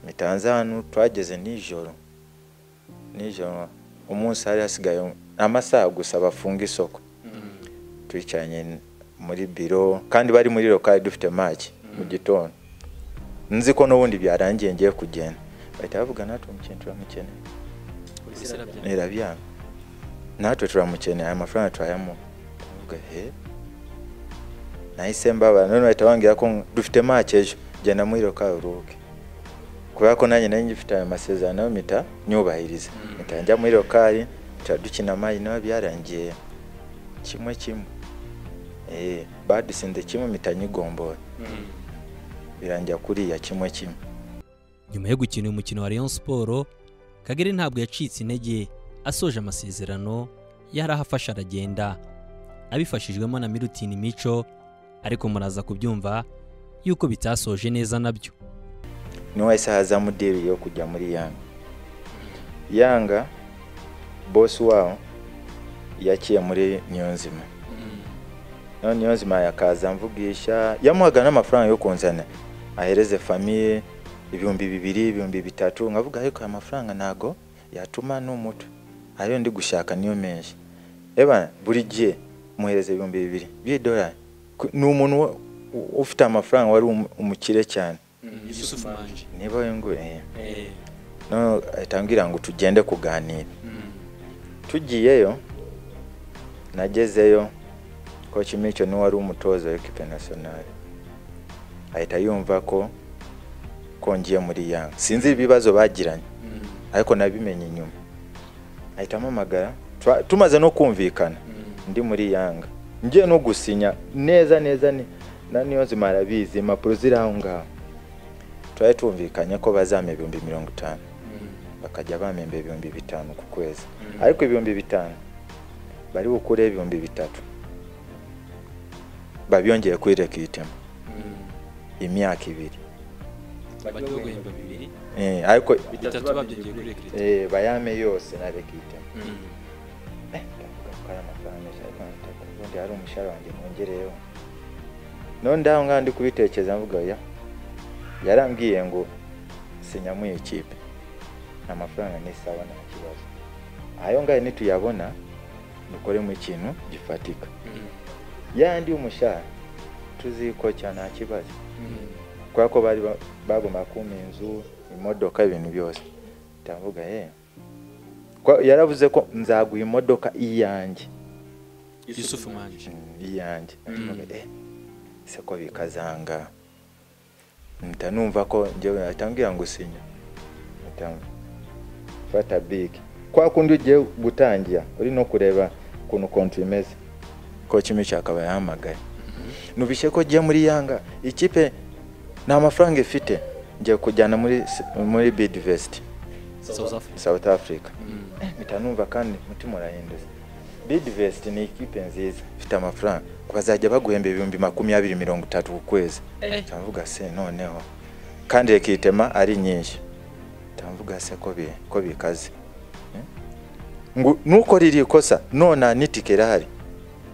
mitanze hano twageze nijoro nijoro umunsi hari hasigaye amasaha gusa bafunga isoko Mm. twicaranye muri biro kandi bari muri lokali dufite maki mu gitondo nzi ko n'ubundi byarangiye ngiye kugenda bahita bavuga natwe umukinnyi turamukeneye Polisi irabyanga. irabyanga natwe turamukeneye aya mafaranga turayamuha ndavuga he nahise mbabara none bahita bambwira ko dufite make ejo genda muri roka uruhuke kubera ko nanjye nari ngifite ayo masezerano mpita nyubahiriza mpita njya muri lokari mpita dukina amayi nawe byarangiye kimwe kimwe Eh, badusinze kimwe mpita nyigombora birangira kuriya kimwe kimwe nyuma yo gukina uyu mukino wa Rayon Sport Kagere ntabwo yacitse intege asoje amasezerano yari ahafashe aragenda abifashijwemo na Milutin Mico ariko muraza kubyumva yuko bitasoje neza nabyo niwese hazamu diri yo kujya muri yanga yanga bosi wabo yakiye muri niyonzima none niyonzima yakaza mvugisha yamuhaga n'amafaranga yo kunzana ahereze famiye ibihumbi bibiri ibihumbi bitatu nkavuga ariko aya mafaranga ntago yatuma n'umuto ariyo ndi gushaka niyo menshi eba buri gihe muhereze ibihumbi bibiri by'idolari Ku- ni umuntu wa- u- ufite amafaranga wari umu- umukire cyane yusufu manje niba we ngo eh. no ahita ambwira ngo tugende kuganira tugiyeyo nagezeyo coach Micho niwe wari umutoza w'ikipe nationale ahita yumva ko kongiye muri Yanga sinzi ibibazo bagiranye ariko nabimenye inyuma ahita ampamagara Twa- tumaze no kumvikana ndi muri Yanga ngiye no gusinya neza neza ni- na niyo nzima arabizi impapuro ziri aho ngaho twari tumvikanye ko bazampa ibihumbi mirongo itanu bakajya bamemba ibihumbi bitanu ku kwezi Mm. ariko ibihumbi bitanu bari bukure ibihumbi bitatu babiyongeye kuri rekitema imyaka ibiri bagiye guhemba bibiri Eh, ariko bitatu babyongeye kuri rekiriti eh, bayame yose na rekitema Eh, ndavuga ko ari amafaranga menshi ariko nataka ubundi hari umushahara wanjye nongereyeho none ndaho ngaho ndi kubitekereza mvuga ya yarambwiye ngo sinya mu ikipe nta mafaranga n'isawa nta kibazo ayo ngayo nituyabona dukoremo ikintu gifatika yandi y'umushahara tuzikocya nta kibazo kubera ko bari ba- bagomba kumpa inzu imodoka ibintu byose ndavuga ye Kwa- yaravuze ko nzaguha imodoka iyanjye yusufu manje iyanjye Mm. Eh, se ko bikazanga mpita numva ko njyewe atambwira ngo sinya Mpita fata big kwa kundi ugiye gutangira uri no kureba ukuntu konti imeze ko Mico akaba yahamagaye nubishye ko ugiye muri yanga ikipe nta mafaranga ifite ngiye kujyana muri S- muri bidivesiti south africa south africa Mm. mpita numva kandi umutima urahindutse bidvest ni ikipe nziza ifite amafaranga bazajya baguhemba ibihumbi makumyabiri mirongo itatu ku kwezi ndavuga se noneho kandi rekitema ari nyinshi ndavuga se ko bi- ko bikaze Eh? ngo nukora iri kosa nona n'itike irahari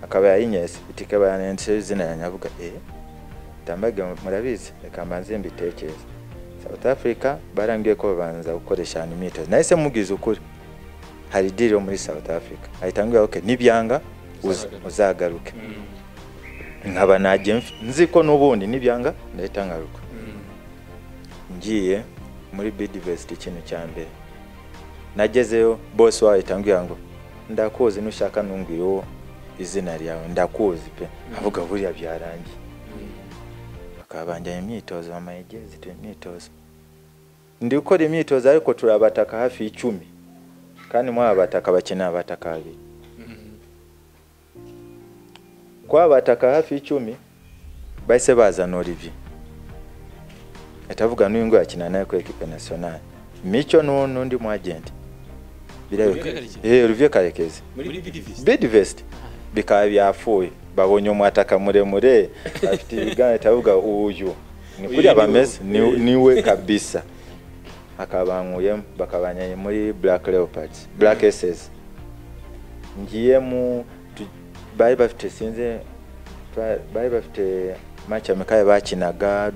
akaba yayinyese itike bayanenseho izina yanyavuga eh ndambage murabizi reka mbanze mbitekereze south africa barambwiye ko babanza gukoresha hano imyitozo nahise mubwiza ukuri hari diri yo muri south africa ahita ambwira okay nibyanga uza- Uzagaruke." uzagaruke Mm. nkaba najya mf- nzi ko n'ubundi nibyanga ndahita ngaruka Mm. ngiye muri bidivesiti ikintu cya mbere nagezeyo bose wahita ambwira ngo ndakuzi nushaka numbwireho izina ryawe ndakuzi pe avuga buriya byarangiye bakaba banjyanye imyitozo amayegezi tu imyitozo ndi gukora imyitozo ariko turabataka hafi y'icumi kandi muri aba bataka bakeneye abataka babiri Mm. kwa bataka hafi y'icumi bahise bazana Olivier ahita avuga n'uyu nguyu akina nawe ku ekipe nationale mico n'u- n'undi mu agenti Olivier Karekezi? Olivier Karekezi muri bidivisi Bidvest bikaba byafuye babonye umwataka muremure afite ibiganza ahita avuga uyu ni Uyu kuriya ni we. bameze ni- niwe kabisa akabankuyemo bakabanyanye muri Black Leopards Black SS ngiye mu tu- bari bafite sinze ba- bari bafite match amikaye bakinaga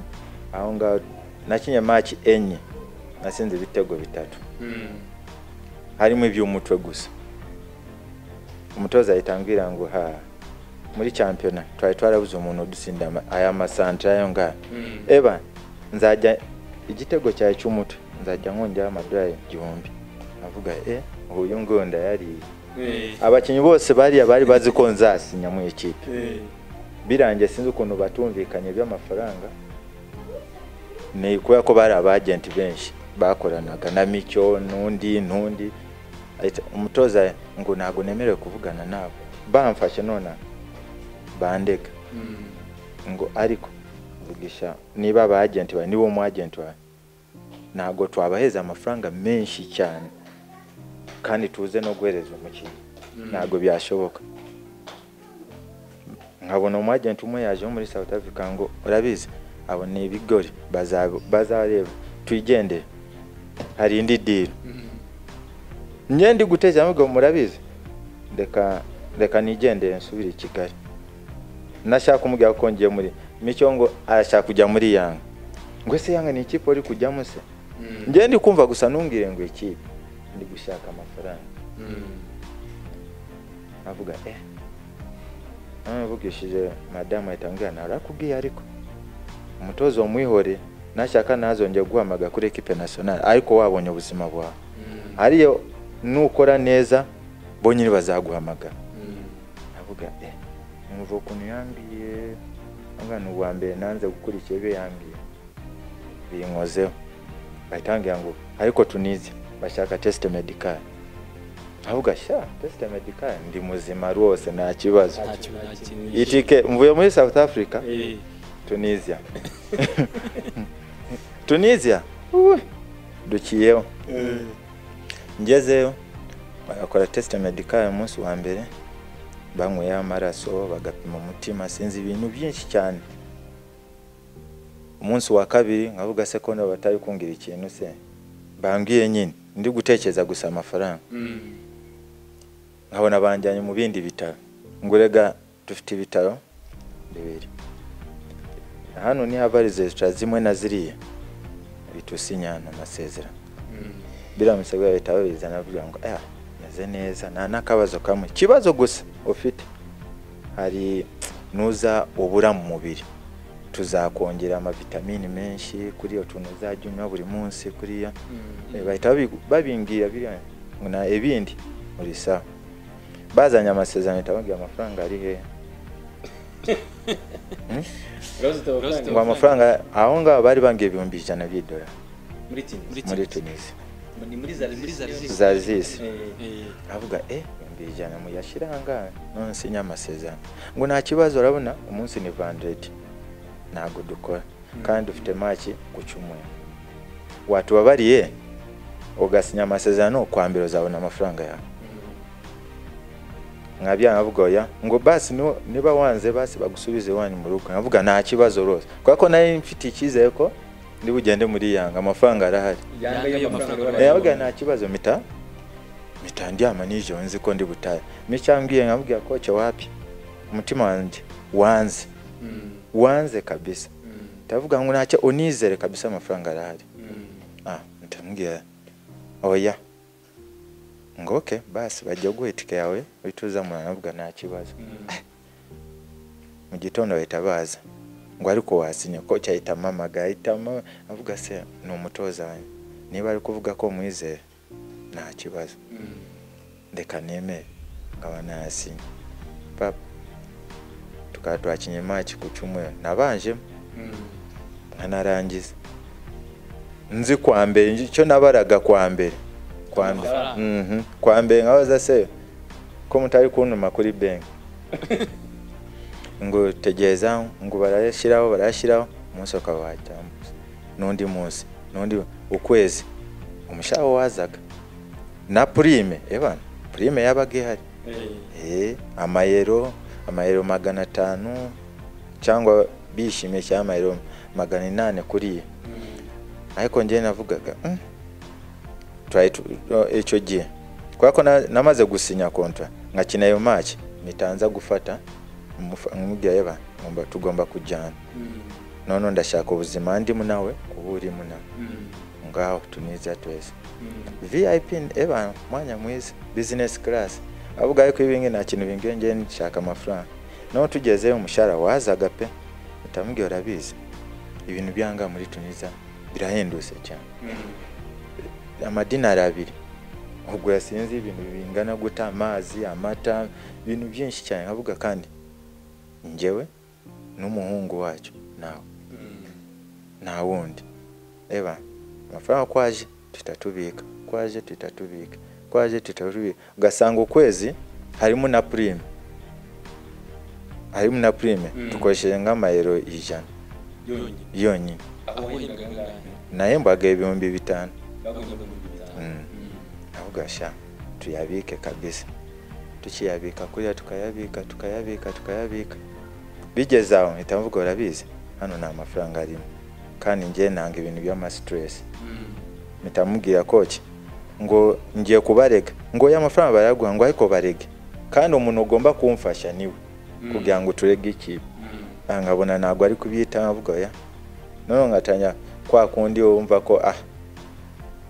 aho ngaho nakinye match enye nasinze ibitego bitatu harimo iby'umutwe gusa umutoza ahita ambwira ngo ha muri champiyona twari twarabuze umuntu udusindira ama- aya masantra yo ngaha eba nzajya igitego cyawe cy'umutwe nzajya nkongeraho amadolari igihumbi avuga e uyu nguyu ndayariye abakinnyi bose bariya bari bazi ko nzasinya mu ikipe birangiye sinzi ukuntu batumvikanye by'amafaranga ni kubera ko bari abagenti benshi bakoranaga na micyo n'undi n'undi Ahita- umutoza ngo ntabwo nemerewe kuvugana nabo bamfashe nona bandega ngo ariko vugisha niba aba agenti bawe niba umu agenti wawe ntabwo twabaheza amafaranga menshi cyane kandi tuze no guhereza umukinnyi ntabwo byashoboka nkabona umu agenti umwe yaje wo muri South Africa ngo urabizi abo ni ibigori baza- bazareba twigendere hari indi diro njye ndi guteza ahubwo murabizi reka reka nigendere nsubire i kigali nashaka umubwira ko ngiye muri mico ngo arashaka kujya muri yanga ngo ese yanga ni ikipe uri kujyamo se njye ndi kumva gusa ntumbwire ngo ikipe ndi gushaka amafaranga avuga eh namuvugishije madamu ahita ambwira narakubwiye ariko umutozo wamwihore nashaka ntazongere guhamaga kuri ekipe nasiyonari ariko wabonye ubuzima bwawe ariyo nukora neza bo nyine bazaguhamagara avuga eh numva ukuntu yambwiye angana ubwa mbere nanze gukurikira ibyo yambwiye binkozeho bahita bambwira ngo ariko tunize bashaka test medical avuga sha test medical ndi muzima rwose nta kibazo itike mvuye muri south africa tunisia tunisia uwe, dukiyeho ngezeyo bagakora test medical umunsi wa mbere banyweyeho amaraso bagapima umutima sinzi ibintu byinshi cyane umunsi wa kabiri nkavuga se ko nabo batari kungira ikintu se bambwiye nyine ndi gutekereza gusa amafaranga nkabona banjyanye mu bindi bitaro ngo rega dufite ibitaro bibiri hano ni hava resitora zimwe na ziriya bitusinyana amasezerano biramutse bwa leta babizana bavuga ngo aya meze neza nta n'akabazo kamwe ikibazo gusa ufite hari nuza ubura mu mubiri tuzakongera amavitamini menshi kuri iyo tuntu uzajya unywa buri munsi kuriya Eh, bahita babi- babimbwira biriya ngo na ibindi muri sawa bazanye amasezerano bahita bambwira amafaranga ari hehe ngo amafaranga aho ngaho bari bambwiye ibihumbi ijana by'idolari muri tunisi za zisi avuga eh ibihumbi ijana muyashyira ahangaha none sinya amasezerano ngo nta kibazo urabona umunsi ni vandredi ntabwo dukora kandi dufite maki ku cyumweru watubabariye ugasinya amasezerano kwa mbere uzabona amafaranga yawe nkabyanga avuga oya ngo basi nu- niba wanze basi bagusubize iwanyu mu rugo nkavuga nta kibazo rwose kubera ko nari mfite icyizere ko ndi bugende muri yanga amafaranga arahari yabaga nta kibazo mita mita ndyama nijoro nzi ko ndi butahe micyambwiye nkabwira koce wapi umutima wanjye wanze wanze kabisa ndavuga ngo ntacyo unizere kabisa amafaranga arahari ah ndamubwira oya ngo oke basi bajya guha itike yawe uhita uza muranavuga nta kibazo mu gitondo bahita baza ngo ariko wasinya ko cyahita amamagara ahita ama- avuga se ni umutoza wanjye niba ari kuvuga ko mwizera nta kibazo reka nemere nkaba nayasinye papa tukaba twakinye maki ku cyumweru nabanjemo nkanarangiza nzi kwa mbere nzi icyo nabaraga kwa mbere kwa mbere Amafaranga. Mhm. kwa mbere nkabaza se ko mutari kuntuma kuri benki ngo tegereza ngo barayashyiraho barayashyiraho umunsi ukaba wacyambuza n'undi munsi n'undi ukwezi umushahara wazaga na purime ebana purime yabaga ihari Eh, amayero amayero magana atanu cyangwa bishimye cyangwa amayero magana inani kuriya ariko njyewe navugaga "Mm, twari tu- no, icyo gihe kubera ko na- namaze gusinya kontra nkakina ayo maki mitanza gufata mubwira ngomba tugomba kujyana noneho ndashaka ubuzima ndimo nawe uba urimo nawe ngaho tuniza twese vip eba mwanya mwiza business class avuga ariko ibingi nta kintu bingiye ngewe nshaka amafaranga noneho tugezeyo umushahara wazaga pe utamubwira urabizi ibintu byanga muri tuniza birahendutse cyane amadinari abiri ubwo yasinze ibintu bingana guta amazi amata ibintu byinshi cyane nkavuga kandi njyewe n'umuhungu wacyo nawe nta wundi eba amafaranga uko aje tuhita tubika uko aje tuhita tubika uko aje tuhita tubika ugasanga ukwezi harimo na purime harimo na prime Mm. dukoresheje nk'amayero ijana yonyine yonyine aho wahembwaga angahe nayo mbaga ibihumbi bitanu bagombye ibihumbi bitanu Mm. Mm. navuga sha tuyabike kabisa tukiyabika kuriya tukayabika tukayabika tukayabika bigeze aho mpita mvuga urabizi hano nta mafaranga arimo kandi njye nanga ibintu by'amasitiresi Mm. mpita mubwira koki ngo ngiye kubarega ngo ya mafaranga barayaguha ngo ariko barege kandi umuntu ugomba kumfasha niwe Mm. kugira ngo turege ikipe Mm. Ah, nkabona ntabwo ari kubyitaho avuga ya noneho ngatanya kwa kundi wumva ko ah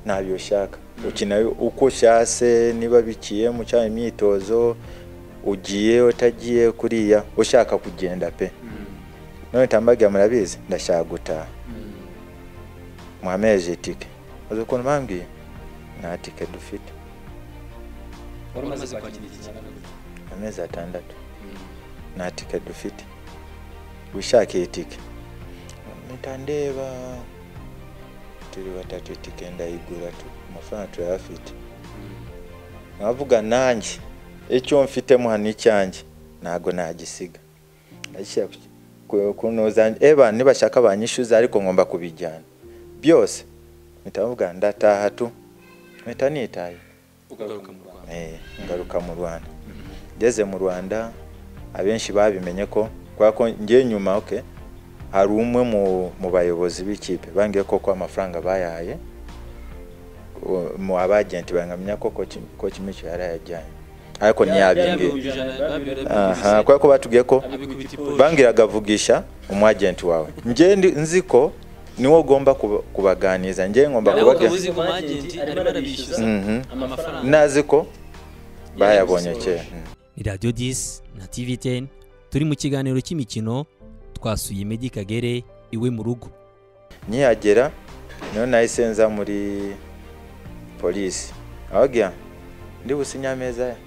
ntabyo ushaka ukina uko ushase niba bikiye mu cyangwa imyitozo ugiye utagiye kuriya ushaka kugenda pe Mm. none tambaga murabizi ndashaka gutaha Mm. mwameje itike uzi ukuntu bambwiye nta tike dufite wari umaze kwakira iki kingana gute amezi atandatu Mm. nta tike dufite wishakira itike mpita ndeba turi batatu itike ndayigura tu amafaranga turayafite Mm. nkavuga nanjye icyo mfitemo hano icyanjye ntabwo nagisiga ndashyira ku- ku- ku nuzanjye eba nibashaka banyishyuza ariko ngomba kubijyana byose mpita mvuga ndataha tu mpita nitaye ugaruka mu rwanda Eh, ngaruka mu rwanda ngeze mu rwanda abenshi babimenye ko kubera ko ngiye nyuma okay, hari umwe mu, mu bayobozi b'ikipe bambwiye koko amafaranga bayahaye u- mu abagenti bangamenya ko koci Koci mico yarayajyanye ariko ntiyabimbwiye Yabihumbi ijana, babihumbi aha ijana. kubera ko batubwiye ko Abikubita iposhe. bambwiraga vugisha umwagenti wawe njye ndi- nzi ko niwo ugomba kuba- kubaganiza njye ngomba nawe ukaba kubageza uzi ko umwagenti arimo arabishyuza Mhm. amafaranga nazi ko bayabonye kera Mm. ni radiyo disi na tivi teni turi mu kiganiro cy'imikino twasuye Meddy Kagere iwe mu rugo nkihagera niho nahise nza muri polisi ababwira ndi businye ameza ya-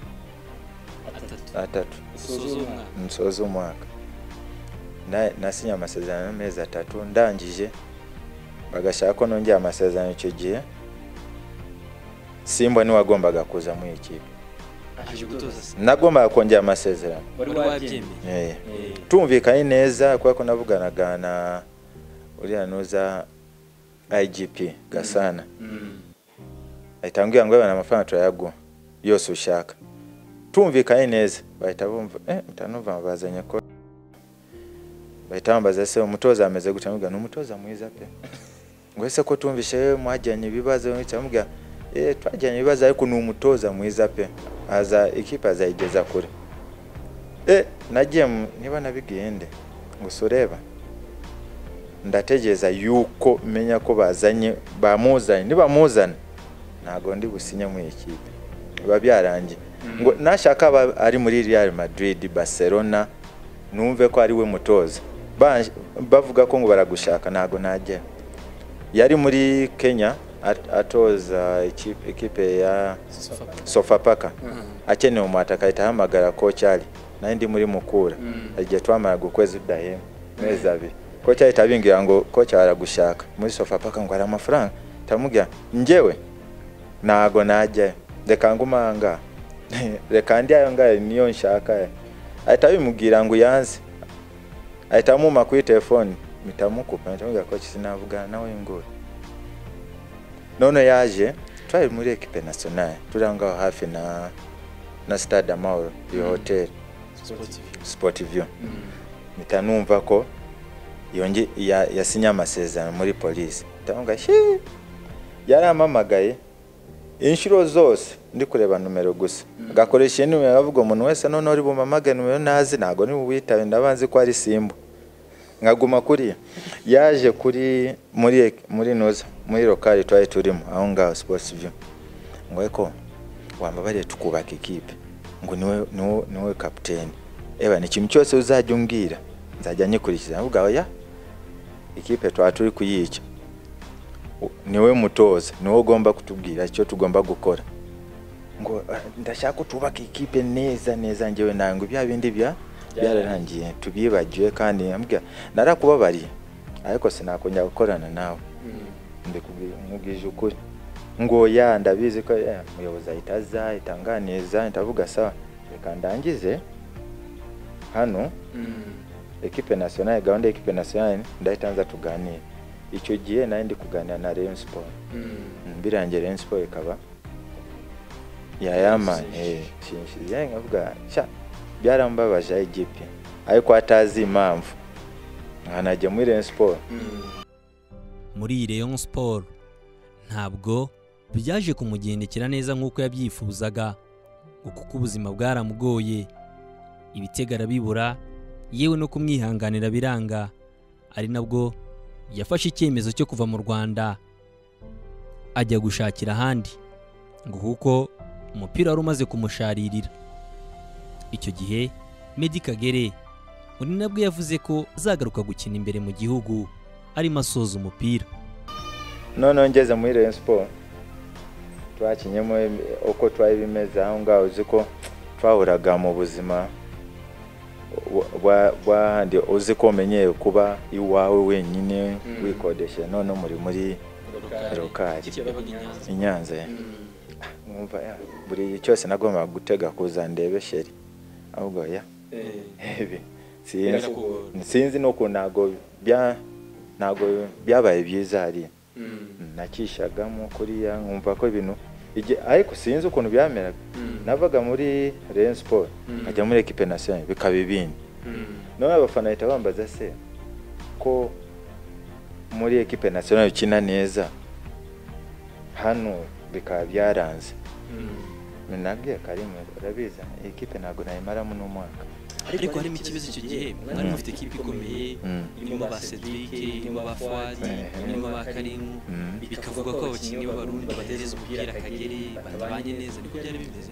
atatu atatu usoza umwaka nsoza umwaka Na- nasinye amasezerano y'amezi atatu ndangije bagashaka ko nongera amasezerano icyo gihe simba niwagombaga kuza muri ikipe aje gutoza se nagombaga kongera amasezerano wari wabyemeye Eh. Eh, tumvikanye neza kubera ko navuganaga na uriya nuza igp gasana mm. ahita ambwira ngo yabona amafaranga turayaguha yose ushaka tumvikanye neza bahita bumva eh mutanumva bazanye ko bahita bambaza se umutoza ameze gute ambwira ni umutoza mwiza pe ngo ese ko tumvishe yewe mwajyanye ibibazo cyamubwira eh twajyanye ibibazo ariko ni umutoza mwiza pe aza ikipe azayigeza kure eh nagiye mu- niba nabigiye nde ngo sureba ndategereza yuko menya ko bazanye bamuzanye nibamuzana ntago ndi businye mu ikipe biba byarangiye ngo nashaka aba ari muri Real Madrid Barcelona numve ko ari we mutoza Ba- bavuga ko ngo baragushaka ntago najya yari muri Kenya at- atoza ikipe, ikipe ya Sofapaka. Sofapaka Mhm. akeneye umwataka ahita ahamagara kocyari nayo ndi muri mukura Mm. hari igihe twamaraga ukwezi tudahembwa amezi abiri kocyari ahita abingira ngo kocyari aragushaka muri sofapaka ngo hari amafaranga ndamubwira njyewe ntago najyayo reka ngumanga reka ndi ayo ngayo niyo nshaka ahita abimubwira ngo yanze ahita amuma kuri telefoni mpita mukupa mpita mubwira ko sinavugana nawe ngo none yaje twari muri ekipe nasiyonari turi aho ngaho hafi na na stade amahoro iyo hoteli Sportive. sport view Mm. mpita numva ko yonge ya- yasinye amasezerano muri polisi ndabona shi yarampamagaye inshuro zose ndi kureba numero gusa agakoresha iyi numero avuga umuntu wese noneho uri bumamage numero ntazi ntabwo ni buwitabe ndabanzi ko ari simba nkaguma kuriya yaje kuri muri muri noza muri lokali twari turimo aho ngaho sports view ngo ariko wambabariye tukubaka ikipe ngo niwe niwe niwe kapiteni eba ni ikintu cyose uzajya umbwira nzajya nyikurikiza ndavuga oya ikipe twaba turi kuyica U- niwe mutoza niwe ugomba kutubwira icyo tugomba gukora ngo "Ah, ndashaka ko twubaka ikipe neza neza ngewe nawe ngo bya bindi bya byararangiye tubyibagiwe kandi ambwira narakubabariye ariko sinakongera gukorana nawe Mm. mbikubwi- nkubwije ukuri ngo ya ndabizi ko eh, umuyobozi ahita aza ahita anganiza ahita avuga sawa reka ndangize hano Mm. ekipe nationale gahunda y'ekipe nationale ndahita nza tuganire icyo gihe nari ndi kuganira na rayon sport Mm. mbirangiye rayon sport ikaba yayama Yashimishije. eh, nshimishije nkavuga sha byarambabaje igipe ariko atazi impamvu nkanajya muri rayon sport Mm. muri Rayon Sport ntabwo byaje kumugendekera neza nk'uko yabyifuzaga ngo kuko ubuzima bwaramugoye ibitego arabibura yewe no kumwihanganira biranga ari nabwo yafashe icyemezo cyo kuva mu Rwanda ajya gushakira ahandi ngo kuko umupira wari umaze kumusharirira icyo gihe Medi Kagere undi nabwo yavuze ko azagaruka gukina imbere mu gihugu arimo asoza umupira noneho ngeze muri rayon sport twakinyemo uko twari bimeze aho ngaho uzi ko twahuraga mu buzima bwa- bwa- bwahandi uzi ko umenyeye kuba iwawe wenyine Mm. wikodesha noneho muri muri Rokari. Rokari. Ikipe yabaga i Nyanza. i nyanza ya. Mm. mwumva ya buri cyose nagombaga gutega kuza ndebe sheri ahubwo ya Eh. ebi Kubera sinzi ko- sinzi n'ukuntu ntabwo bya ntabwo byabaye byiza hariya Mm. nakishagamo kuriya nkumva ko ibintu igi- ariko sinzi ukuntu byameraga Mm. navaga muri Rayon Sport Mm. nkajya muri equipe nationale bikaba ibindi Mm. none abafana bahita bambaza se ko muri equipe nationale ukina neza hano bikaba byaranze Mm. nabwiye karimu urabizi equipe ntabwo nayimaramo n'umwaka ariko harimo ikibazo icyo gihe mwari mufite ikipe ikomeye Mm. irimo ba Cedric irimo ba Fuadi Ehe. irimo ba Karimu Mm. bikavugwa ko abakinnyi b'abarundi batereza umupira akagere batabanye neza niko byari bimeze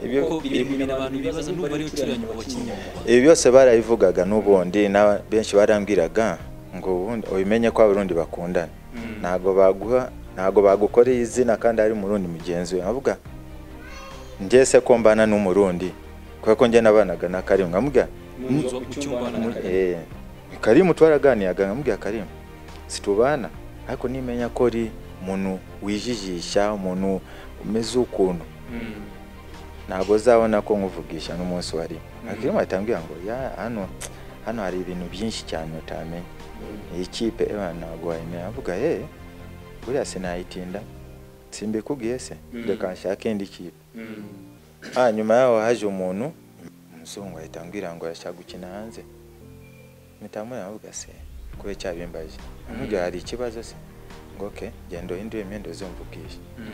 Ibyo- kuko biri mu bintu abantu bibaza n'ubwo ariwe ucuranya mu bakinnyi mu Rwanda ibi byose barabivugaga n'ubundi na benshi barambwiraga ngo ubundi ubimenye ko abarundi bakundana Mm. ntabwo baguha ntabwo bagukoreye izina kandi ari umurundi mugenzi we avuga njye se ko mbana n'umurundi kubera ko njye nabanaga na karimu nkamubwira Munzu mu cyumba na mu- Rokari. eh, karimu twaraganiyaga nkamubwira karimu situbana ariko nimenya ko ari umuntu wijijisha umuntu umeze ukuntu Mm. ntabwo uzabona ko nkuvugisha n'umunsi wari Mhm. akiri mwatambwira ngo ya hano hano hari ibintu byinshi cyane utamenya Mm. iyi kipe ewa ntabwo wayimenya avuga ye buriya sinayitinda simbikubwiye se Mhm. reka nshake indi kipe Mm. ah nyuma yaho haje umuntu umuzungu ahita ambwira ngo arashaka gukina hanze mitamurira avuga se kube cyabimbaje amubwira hari ikibazo se ngo oke genda uhindure imyenda uzumva ubwije Mm.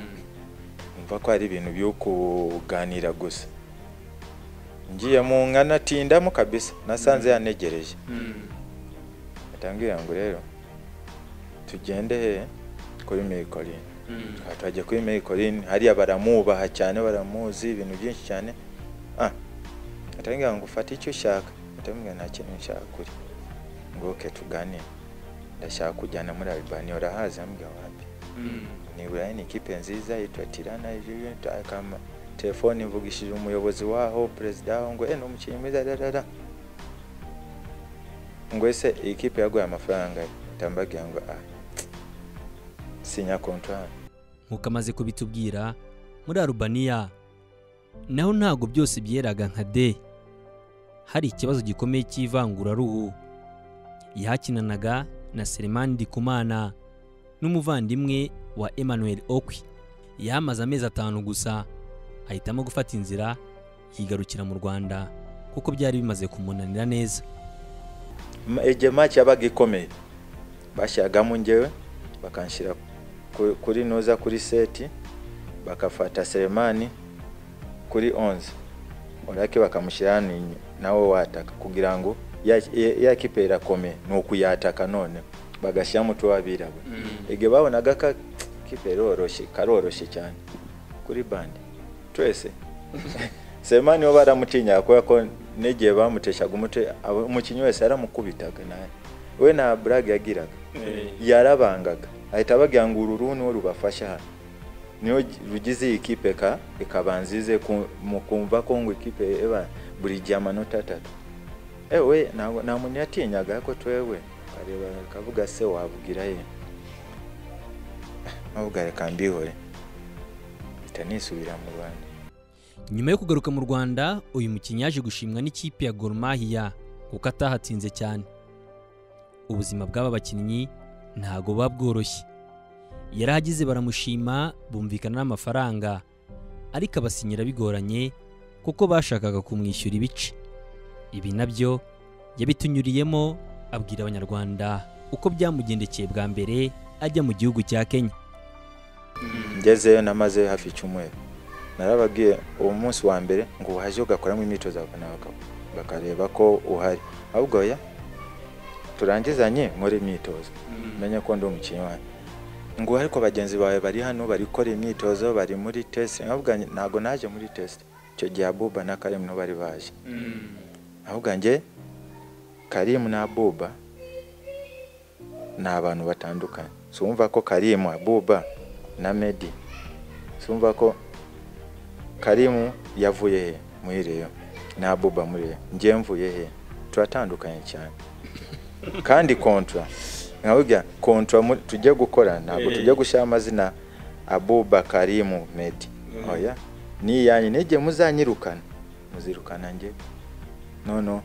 umva ko ari ibintu byo kuganira gusa ngiye mu nka natindamo kabisa nasanze yanegereje Mm. atambwira ngo rero tugende he kuri Mericoline Mm. Aha twajya kuri Mericoline hariya baramubaha cyane baramuzi ibintu byinshi cyane ah atambwira ngo ufate icyo ushaka atambwira nta kintu nshaka kuri ngo oke tuganire ndashaka kujyana muri Albania urahazi ambwira wapi Mm. niburayi ni ikipe nziza yitwa tirana Juventus, akama telefone mvugishije umuyobozi waho perezida waho ngo eh, ni umukinnyi mwiza rarara ngo ese iyi kipe yaguye amafaranga ndambagira ngo ah sinya contrat nk'uko amaze kubitubwira muri Arubaniya naho ntabwo byose byeraga nka de hari ikibazo gikomeye cy'ivanguraruhu yahakinanaga na Selemani Ndikumana n'umuvandimwe wa Emmanuel Okwi yamaze amezi atanu gusa ahitamo gufata inzira yigarukira mu Rwanda kuko byari bimaze kumunanira neza Ma- igihe match yabaga ikomeye bashyiragamo ngewe bakanshyira ku- kuri noza kuri seti bakafata seremani kuri 11 orake bakamushyira hano inyu- nawe wataka kugira ngo ya- ya ya kipe irakomeye ni ukuyataka none bagashyiramo tuwabirabura Mm. igihe babonaga ka kipe iroroshye karoroshye cyane kuri bande twese semani we baramutinyaga kubera ko n'igihe bamuteshaga umutwe abo- umukinnyi wese yaramukubitaga nawe we nta burage yagiraga Eh. yarabangaga ahita ababwira ngo uru ruhu niwe rubafasha hano niyo gi- rugize iyi kipe ka ikabanza ize ku- mukumva ko ngo ikipe eba buri gihe amanota atatu ewe ntabwo- nta muntu yatinyaga ariko twewe ukareba akavuga se wabwira ye nubwo reka mbihore mpita nisubira mu rwanda nyuma yo kugaruka mu rwanda uyu mukinnyi yaje gushimwa n'ikipe ya Gor Mahia kuko atahatsinze cyane ubuzima bw'aba bakinnyi ntago buba bworoshye yarahagize baramushima bumvikana n'amafaranga ariko abasinyira bigoranye kuko bashakaga kumwishyura ibice ibi nabyo yabitunyuriyemo abwira abanyarwanda uko byamugendekeye bwa mbere ajya mu gihugu cya kenya ngezeyo namaze hafi icyumweru narababwiye uwo munsi wa mbere ngo waje ugakoramo imyitozo abafana baka- bakareba ko uhari ahubwo oya turangizanye nkore imyitozo menye ko ndi umukinnyi wawe ngo ariko bagenzi bawe bari hano bari gukora imyitozo bari muri tesite ahubwo ntabwo naje muri tesite icyo gihe abuba na karimu nibo bari baje ahubwo njye karimu na abuba ni abantu batandukanye sumva ko karimu abuba na medi sumva ko karimu yavuye he muri reyo na abuba muri reyo njye mvuye he turatandukanye cyane kandi kontra nkababwira kontra muri- tujye gukora ntabwo Eh. tujya gushyira amazina abuba karimu medi Mm. oya ni iyanyu n'igihe muzanyirukana muzirukana njye noneho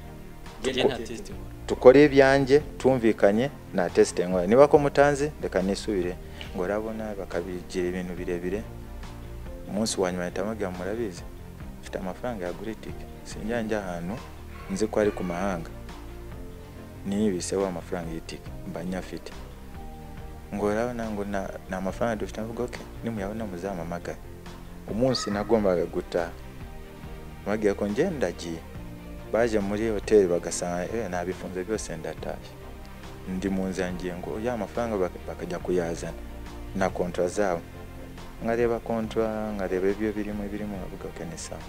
njye nta test nkora dukore ibyanjye tumvikanye na tesite nkora niba ko mutanzi reka nisubire ngo urabona bakabigira ibintu birebire umunsi wa nyuma ahita amubwira murabizi mfite amafaranga yagura itike sinjya njya ahantu nzi ko ari ku mahanga niyibiseho amafaranga y'itike mba nyafite ngo urabona ngo na- nta amafaranga dufite avuga oke nimuyabona muzampamagare umunsi nagombaga gutaha mbabwira ko njye ndagiye baje muri hoteli bagasanga eh, nabifunze byose ndatashye ndi mu nzira ngiye ngo ya mafaranga bak- bakajya kuyazana na kontra zabo nkareba kontra nkareba ibyo birimo birimo nkavuga ko ni sawa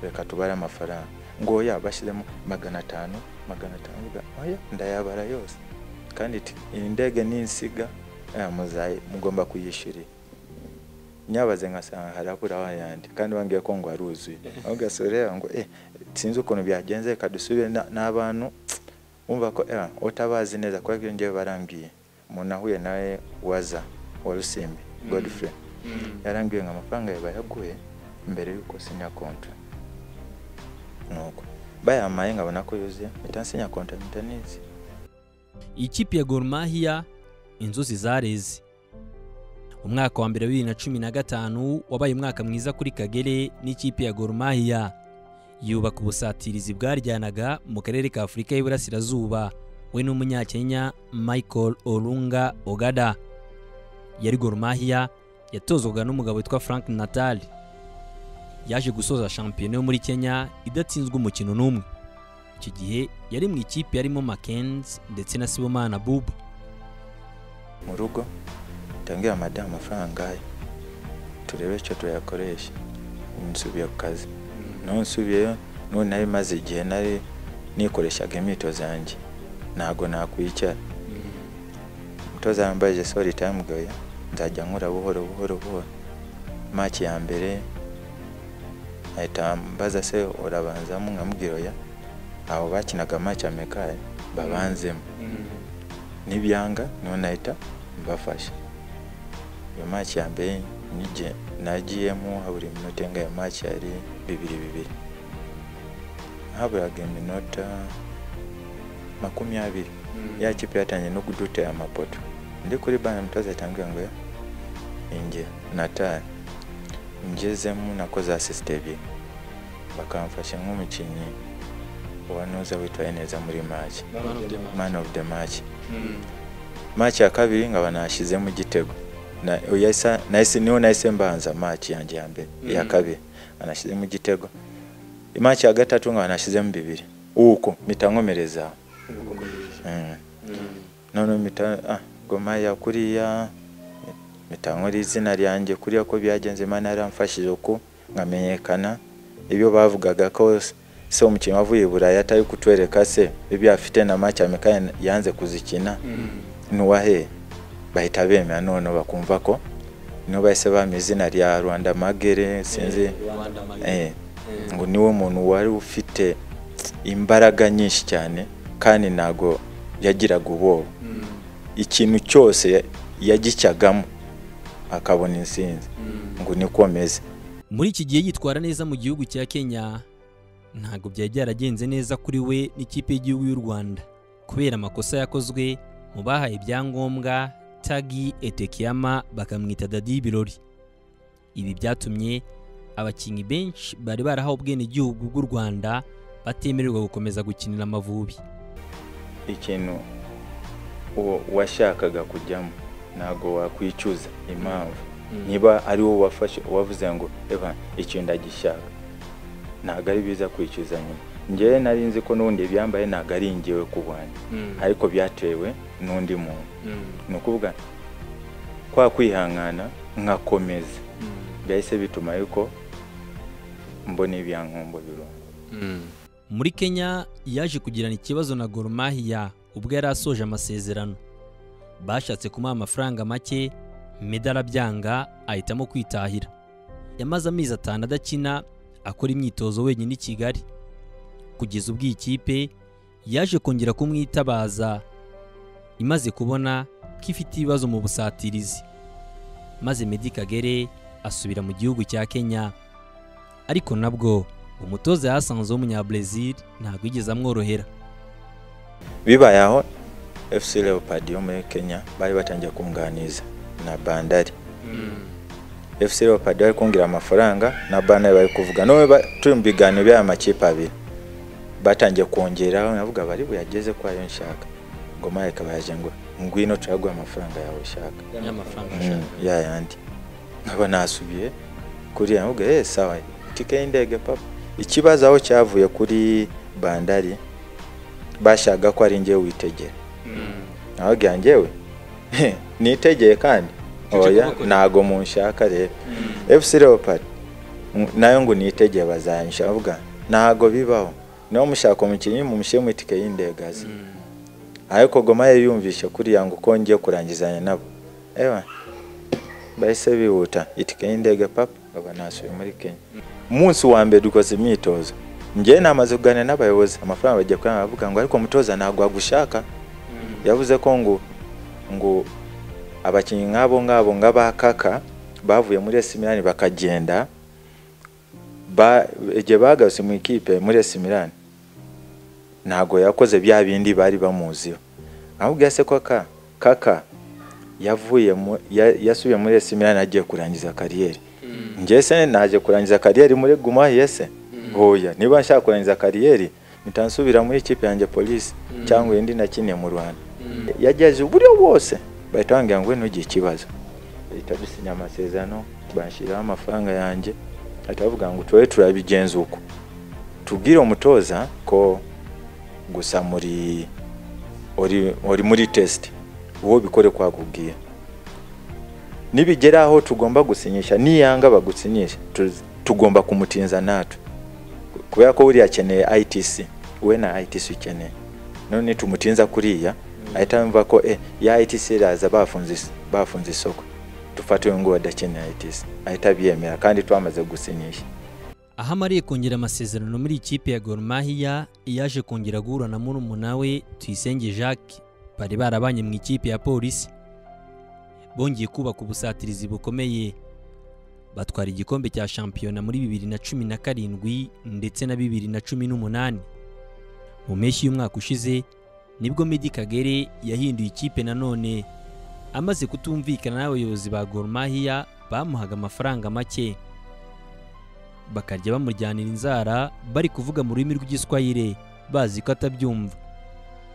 reka tubare amafaranga ngo oya bashyiremo magana atanu magana atanu nvuga oya ndayabara yose kandi iti, iyi ndege ninsiga eh, muzayi- mugomba kuyishyurira nyabaze nkasanga harabura wayandi kandi bambwiye ko ngo aruzuye aho gasorera ngo eh sinzi ukuntu byagenze reka dusubire na- n'abantu wumva ko eh utabazi neza kubera ko iyo ngewe barambwiye umuntu ahuye nawe waza wa rusimbi godfrey yarambwiye ngo amafaranga yawe bayaguhe mbere y'uko sinya kontra nuko bayamaye nkabona ko yuzuye mpita nsinya kontra mpita nizi iyi kipe ya Gor Mahia inzuzi zareze umwaka wa mbere wa bibiri na cumi na gatanu wabaye umwaka mwiza kuri Kagere n'ikipe ya Gor Mahia yubaka ubusatirizi bwaryanaga mu karere ka Afurika y'Iburasirazuba we n'umunyakenya Michael Olunga Ogada yari Gor Mahia yatozwaga n'umugabo witwa Frank Natal yaje gusoza shampiyona yo muri Kenya idatsinzwe umukino n'umwe icyo gihe yari mu ikipe yarimo Mackenzie ndetse na Sibomana Buba mu rugo ndabwira madamu amafaranga ye turebe icyo tuyakoresha nsubiye ku kazi noneho nsubiyeyo none nari maze igihe nari nikoreshaga imyitozo yanjye ntabwo nakwicara umutoza yambajije sori tayimu goya nzajya nkora buhoro buhoro buhoro maki ya mbere ahita ambaza se urabanzamo nkamubwira oya abo bakinaga maki ya mekari babanzemo nibyanga niho nahita mbafasha iyo maki ya mbere nige- nagiyemo habura iminota ingahe maki yari bibiri bibiri haburaga iminota makumyabiri ya kipe yatangiye no kudutera amapoto ndi kuri bana umutoza yatambwira ngo inge natari ngezemo nakoze asisite ebyiri bakamfasha nk'umukinnyi uwa nuza witwaye neza muri maki man of the match maki ya kabiri nkaba nashyizemo igitego Na- yahise- nahise niho nahise mbanza maki yanjye ya mbere iya Mhm. kabiri anashyizemo igitego maki ya gatatu nkaba nashyizemo bibiri uko mpita nkomereza Mm. noneho mpita ah, goma ya kuriya mpita nkora izina ryanjye kuriya ko byagenze imana yaramfashije uko nkamenyekana ibyo bavugaga ko s- se umukinnyi wavuye i burayi atari kutwereka se ibyo afite na maki ya mekani yanze kuzikina nuwahe bahita bemera noneho bakumva ko niho bahise bampa izina rya rwanda magere sinzi eh, ngo niwe muntu wari ufite imbaraga nyinshi cyane kandi ntago yagiraga ubwoba ikintu cyose yagicyagamo akabona intsinzi ngo nikomeze muri iki gihe yitwara neza mu gihugu cya kenya ntabwo byari byaragenze neza kuri we n'ikipe y'igihugu y'u rwanda kubera amakosa yakozwe mu bahaye ibyangombwa tagi etekiyama bakamwita dadi y'ibirori ibi byatumye abakinnyi benshi bari barahawe ubwenegihugu bw'u rwanda batemererwa gukomeza gukinira amavubi ikintu uwo washakaga kujyamo ntabwo wakwicuza impamvu niba ari wowe wafashe wavuze ngo eva icyo ndagishaka ntabwo ari biza kwicuza nyuma ngewe nari nzi ko n'ubundi ibyambaye ntabwo ari ingewe ku bwanjye ariko byatewe n'undi muntu ni ukuvuga kwa kwihangana nkakomeza byahise bituma yuko mbona ibyankombo birunga muri kenya yaje kugirana ikibazo na Gor Mahia ubwo yari asoje amasezerano bashatse kumuha amafaranga make medali abyanga ahitamo kwitahira yamaze amezi atanu adakina akora imyitozo wenyine i kigali kugeza ubwo iyi kipe yaje kongera kumwitabaza imaze kubona ko ifite ibibazo mu busatirizi maze Meddy Kagere asubira mu gihugu cya Kenya ariko nabwo umutoza yahasanze w'umunyabrazil ntabwo yigeze amworohera bibaye aho fc leopard yo muri kenya bari batangiye kunganiza na bandari fc leopard bari kungira amafaranga na bandari bari kuvuga none ba- turi mu biganiro by'aya makipe abiri batangiye kongeraho navuga bari buyageze ko ayo nshaka ngoma yakabaje ngo ngwino turaguha amafaranga yawe ushaka y'amafaranga Mm, ya yandi nkaba nasubiye kuri yavuga eh sawa itike y'indege papa ikibazo aho cyavuye kuri bandari bashaka ko ari njye witegera nawe bwa njyewe nitegeye kandi cyo oya kubakora. ntago munshaka rero fc leopard m- nayo ngo nitegeye bazanyisha avuga ntago bibaho niba mushaka umukinnyi mumushyire mu itike y'indege aze ariko goma yari yumvishe kuriya ngo ko ngiye kurangizanya nabo ewa bahise bihuta itike y'indege papa baba nasubiye muri kenya umunsi wa mbere dukoze imyitozo njyewe namaze kuganira n'abayobozi amafaranga bagiye kuyanga bavuga ngo ariko umutoza ntabwo agushaka yavuze ko ngo ngo abakinnyi nk'abo ngabo nk'abakaka bavuye muri esi milani bakagenda ba- igihe bagarutse mu ikipe muri esi milani ntabwo yakoze bya bindi bari bamuziho ahubwo se ko ka kaka yavuye mu- ya- yasubiye muri esi milani agiye kurangiza kariyeri njye se naje kurangiza kariyeri muri guma yese hoya niba nshaka kurangiza kariyeri nitansubira muri ikipe yanjye polisi cyangwa indi nakiniye mu rwanda yagejeje uburyo bwose bahita bambwira ngo ntugire ikibazo bahita dusinya amasezerano bashyiraho amafaranga yanjye bahita bavuga ngo tube turabigenza uko tubwire umutoza ko gusa muri uri, uri muri test uwo bikore kwakubwiye nibigera aho tugomba gusinyisha niyanga bagusinyisha tu- tugomba kumutinza natwe kubera ko buriya akeneye itc we na itc ukeneye none tumutinza kuriya ahita yumva ko eh, ya itc iraza bafunze is- bafunze isoko dufate uyu nguyu adakeneye itc ahita abyemera kandi twamaze gusinyisha aho amariye kongera amasezerano muri ikipe ya Gor Mahia yaje kongera guhura na murumuna we Tuyisenge Jacques bari barabanye mu ikipe ya polisi bongeye kubaka ubusatirizi bukomeye batwara igikombe cya shampiyona muri bibiri na cumi na karindwi ndetse na bibiri na cumi n'umunani mu mpeshyi y'umwaka ushize nibwo Meddy Kagere yahinduye ikipe nanone amaze kutumvikana n'abayobozi ba Gor Mahia bamuhaga amafaranga make bakajya bamuryanira inzara bari kuvuga mu rurimi rw'igiswahire bazi ko atabyumva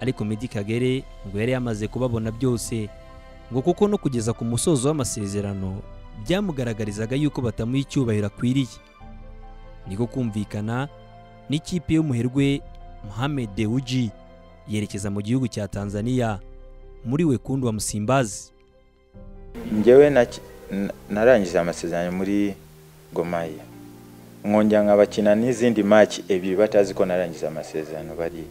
ariko Meddy Kagere ngo yari yamaze kubabona byose ngo kuko no kugeza ku musozo w'amasezerano byamugaragarizaga yuko batamuha icyubahiro akwiriye niko kumvikana n'ikipe y'umuherwe Mohamed Dewji yerekeza mu gihugu cya Tanzania muri Wekundu wa Msimbazi njyewe naki- n- narangije amasezerano muri gomaya nkongera nkabakina n'izindi maki ebyiri batazi ko narangiza amasezerano bariya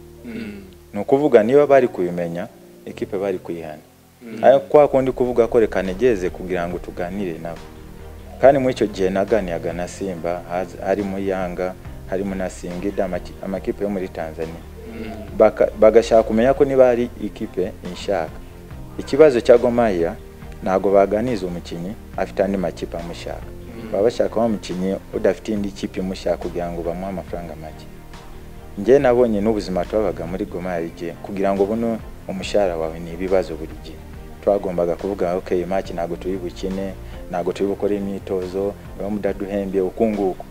ni ukuvuga niba bari kubimenya ekipe bari kuyihana ariko kwa kundi kuvuga ko reka negereze kugira ngo tuganire nabo kandi muri icyo gihe naganiraga na simba haz- harimo yanga harimo na singida amaki- amakipe yo muri tanzania Baka- bagashaka kumenya ko niba hari ikipe inshaka ikibazo cya gomaya ntabwo baganiza umukinnyi afite andi makipe amushaka baba bashaka wa mukinnyi udafite indi kipe imushaka kugira ngo bamuhe amafaranga make njye nabonye n'ubuzima twabaga muri goma yarige kugira ngo buno umushahara wawe ni ibibazo buri gihe twagombaga kuvuga ok maki ntabwo turi bukine ntabwo turi gukora imyitozo niba mudaduhembye uku nguku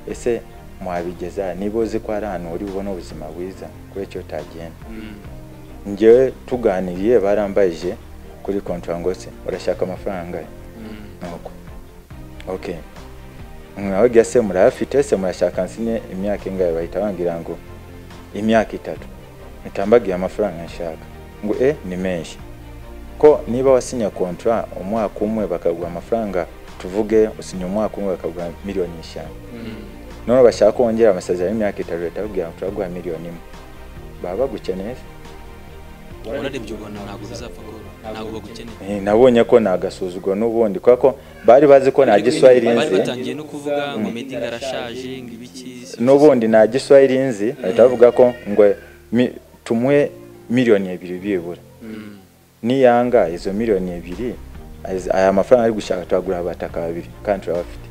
ese muhabigeza niba uzi ko hari ahantu uri bubone ubuzima bwiza kuri icyo utagenda njyewe tuganiriye barambayije kuri kontra ngo se urashaka amafaranga nuko ok mwababwira se murayafite se murashaka nsine imyaka ingahe bahita bambwira ngo imyaka itatu mpita amafaranga nshaka ngo e ni menshi ko niba wasinya kontra umwaka umwe bakaguha amafaranga tuvuge usinya umwaka umwe bakaguha miliyoni eshanu none bashaka kongera amasezerano y'imyaka itatu leta babwira ngo turaguha miliyoni imwe baba bagukeneye urarebye ubona ntabwo bizapfa koroha ntabwo bagukeneye Eh, nabonye ko nagasuzugwa n'ubundi kubera ko bari bazi ko nta giswahili bari nzi batangiye no kuvuga ngo medi arashaje ngo ibiki n'ubundi nta giswahili nzi bahita bavuga ko ngo mi- tumuhe miliyoni ebyiri byibura Mm. niyanga izo miliyoni ebyiri az- aya mafaranga ari gushaka turagura abataka babiri kandi turabafite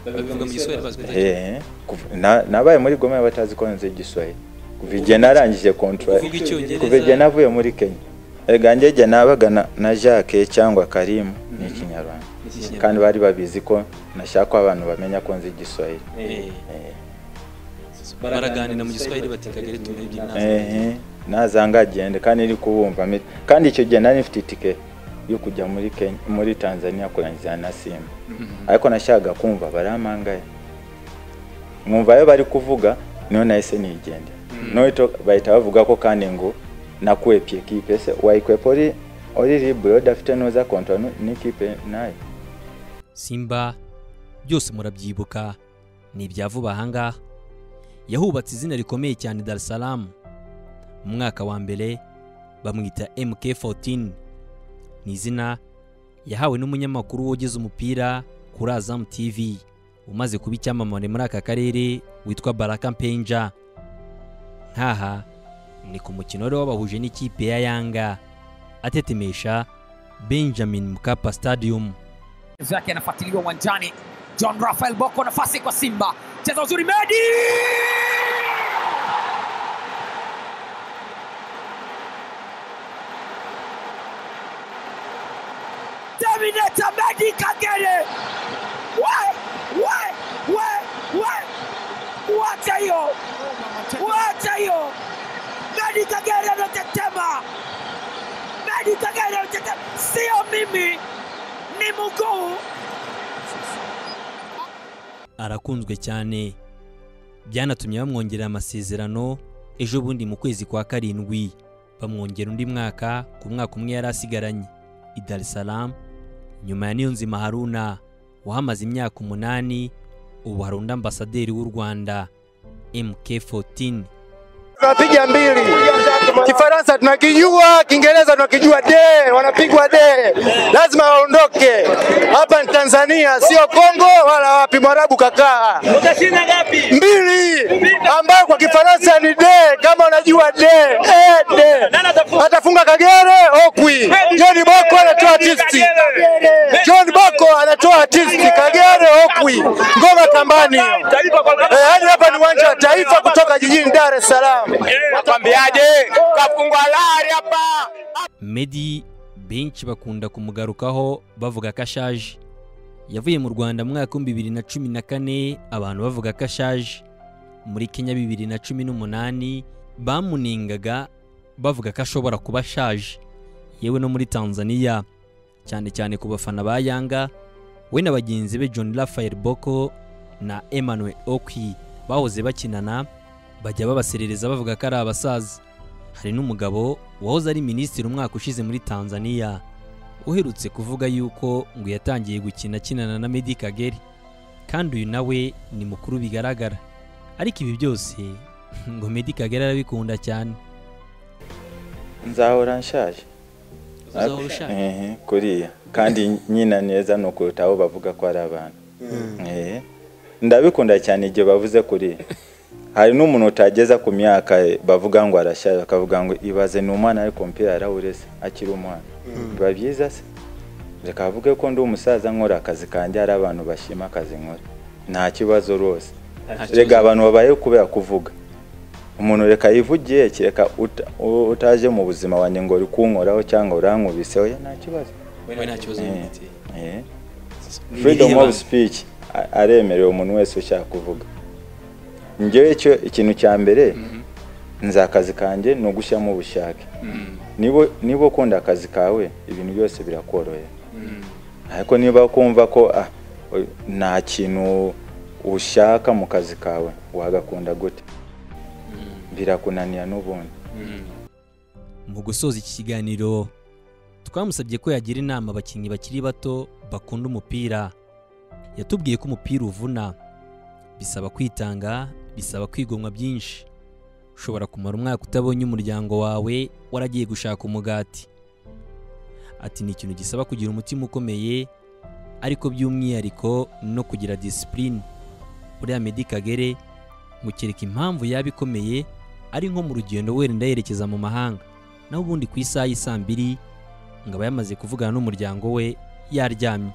babivuga mu giswahili bazi kuvuga Eh, kuv- na- nabaye muri goma batazi ko nzi igiswahili kuva igihe narangije kontra Kuvuga Icyongereza. kuva igihe navuye muri kenya erega njye igihe nabaga na- na jacques cyangwa karimu ni ikinyarwanda Ikinyarwanda. kandi bari babizi ko nashaka ko abantu bamenya ko nzi igiswahili Eh, Eh, baraganira mu giswahili bati kagari tumurebye inama ehe nazanga agende kandi iri kubumva me- kandi icyo gihe nari mfite itike yo kujya muri Kenya muri Tanzania kurangiza na Simba ariko nashakaga kumva barampangaye mwumva ayo bari kuvuga niyo nahise nigende noneho bahita bavuga ko kandi ngo nakuwe ekipe se wayikwepa uri uri libre udafite nuza kontra nu- n'ikipe nayo simba byose murabyibuka ni ibya vuba ahangaha yahubatse izina rikomeye cyane Dar es Salaam mu mwaka wa mbere bamwita MK14 ni izina yahawe n'umunyamakuru wogeze umupira kuri Azam TV umaze kuba icyamamare muri aka karere witwa Baraka Mpenja nkaha ni ku mukino wari wabahuje n'ikipe ya Yanga atetemesha Benjamin Mkapa Stadium vyake anafuatiliwa uwanjani. John Rafael Boko, nafasi kwa Simba, cheza uzuri, Medi Terminator Medi Kagere, we we we we, wacha hiyo, wacha hiyo, Medi Kagere anatetema, Medi Kagere anatetema, sio mimi, ni mguu arakunzwe cyane byanatumye bamwongerera amasezerano ejo bundi mu kwezi kwa karindwi bamwongera undi mwaka ku mwaka umwe yari asigaranye i Dar es Salaam nyuma ya Niyonzima Haruna wahamaze imyaka umunani ubu hari undi ambasaderi w'u Rwanda MK14 tunapiga mbili. Kifaransa tunakijua, Kiingereza tunakijua, de wanapigwa de, lazima waondoke. Hapa ni Tanzania, sio Kongo wala wapi. Mwarabu kakaa mbili, ambayo kwa Kifaransa ni de, kama unajua de, eh, de. Atafunga Kagere Okwi, John Boko anatoa artisti, John Boko anatoa artisti, Kagere Okwi, ngoma kambani. Eh, hadi hapa ni uwanja wa Taifa kutoka jijini Dar es Salaam. Nakwambiaje, kafungwa lari hapa. Medi benshi bakunda kumugarukaho bavuga ko ashaje yavuye mu Rwanda mu mwaka w'ibihumbi bibiri na cumi na kane abantu bavuga ko ashaje muri Kenya bibiri na cumi n'umunani bamuningaga bavuga ko ashobora kuba ashaje yewe no muri Tanzania cyane cyane ku bafana ba Yanga we na bagenzi be John Raphael Boko na Emmanuel Okwi bahoze bakinana bajya babaserereza bavuga ko ari abasaza hari n'umugabo wahoze ari minisitiri umwaka ushize muri Tanzania uherutse kuvuga yuko ngo yatangiye gukina akinana na Medi Kagere kandi uyu nawe ni mukuru bigaragara ariko ibi byose ngo Medi Kagere arabikunda cyane nzahora nshaje uzahora ushaka Ehe, kuriya kandi nyina neza ni ukuruta aho bavuga ko ari abantu Ehe. ndabikunda cyane igihe bavuze kuriya hari n'umuntu utageza ku myaka ye, bavuga ngo arashaje bakavuga ngo ibaze ni umwana ariko umupira yarawureze akiri umwana biba byiza se reka bavuge ko ndi umusaza nkora akazi kanjye hari abantu bashima akazi nkora nta kibazo rwose rega abantu babayeho kubera kuvuga umuntu reka yivugiye kereka uta- u- utaje mu buzima wanjye ngo uri kunkoraho cyangwa urankubiseho ya, nta kibazo wowe nta kibazo Eh, wifitiye eh. Ni freedom irihe of banga? speech a- aremerewe umuntu wese ushaka kuvuga njyewe icyo ikintu cya mbere nzi akazi kanjye ni ugushyiramo ubushake niba niba ukunda akazi kawe ibintu byose birakorohera ariko niba ukumva ko ah, oy- nta kintu ushaka mu kazi kawe wagakunda gute birakunanira n'ubundi mu gusoza iki kiganiro twamusabye ko yagira inama abakinnyi bakiri bato bakunda umupira yatubwiye ko umupira uvuna bisaba kwitanga bisaba kwigomwa byinshi ushobora kumara umwaka utabonye umuryango wawe waragiye gushaka umugati ati ni ikintu gisaba kugira umutima ukomeye ariko by'umwihariko no kugira disipurine uriya Meddy Kagere mukereka impamvu yaba ikomeye ari nko mu rugendo wenda yerekeza mu mahanga naho ubundi ku isaha y'isaa mbiri ngo aba yamaze kuvugana n'umuryango we yaryamye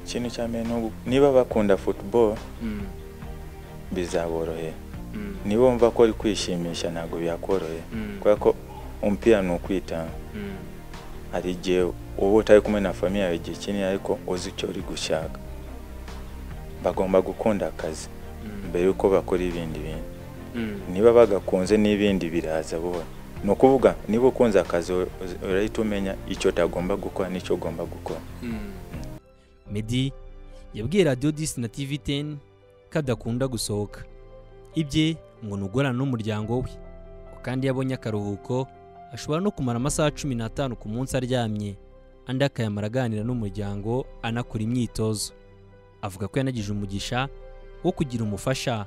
ikintu cya mbere ni ugu- niba bakunda football bizaborohera niba wumva ko uri kwishimisha ntabwo byakorohera kubera ko umupira ni ukwitanga hari igihe uba utari kumwe na famiye yawe igihe kinini ariko uzi icyo uri gushaka bagomba gukunda akazi mbere yuko bakora ibindi bintu niba bagakunze n'ibindi biraza buhoro ni ukuvuga niba ukunze akazi ur- uzi- urahita umenya icyo utagomba gukora n'icyo ugomba gukora Meddy yabwiye radiyo disi na tivi teni ko adakunda gusohoka ibye ngo ni ugorana n'umuryango we ko kandi iyo abonye akaruhuko ashobora no kumara amasaha cumi n'atanu ku munsi aryamye andi akayamara aganira n'umuryango anakora imyitozo avuga ko yanagize umugisha wo kugira umufasha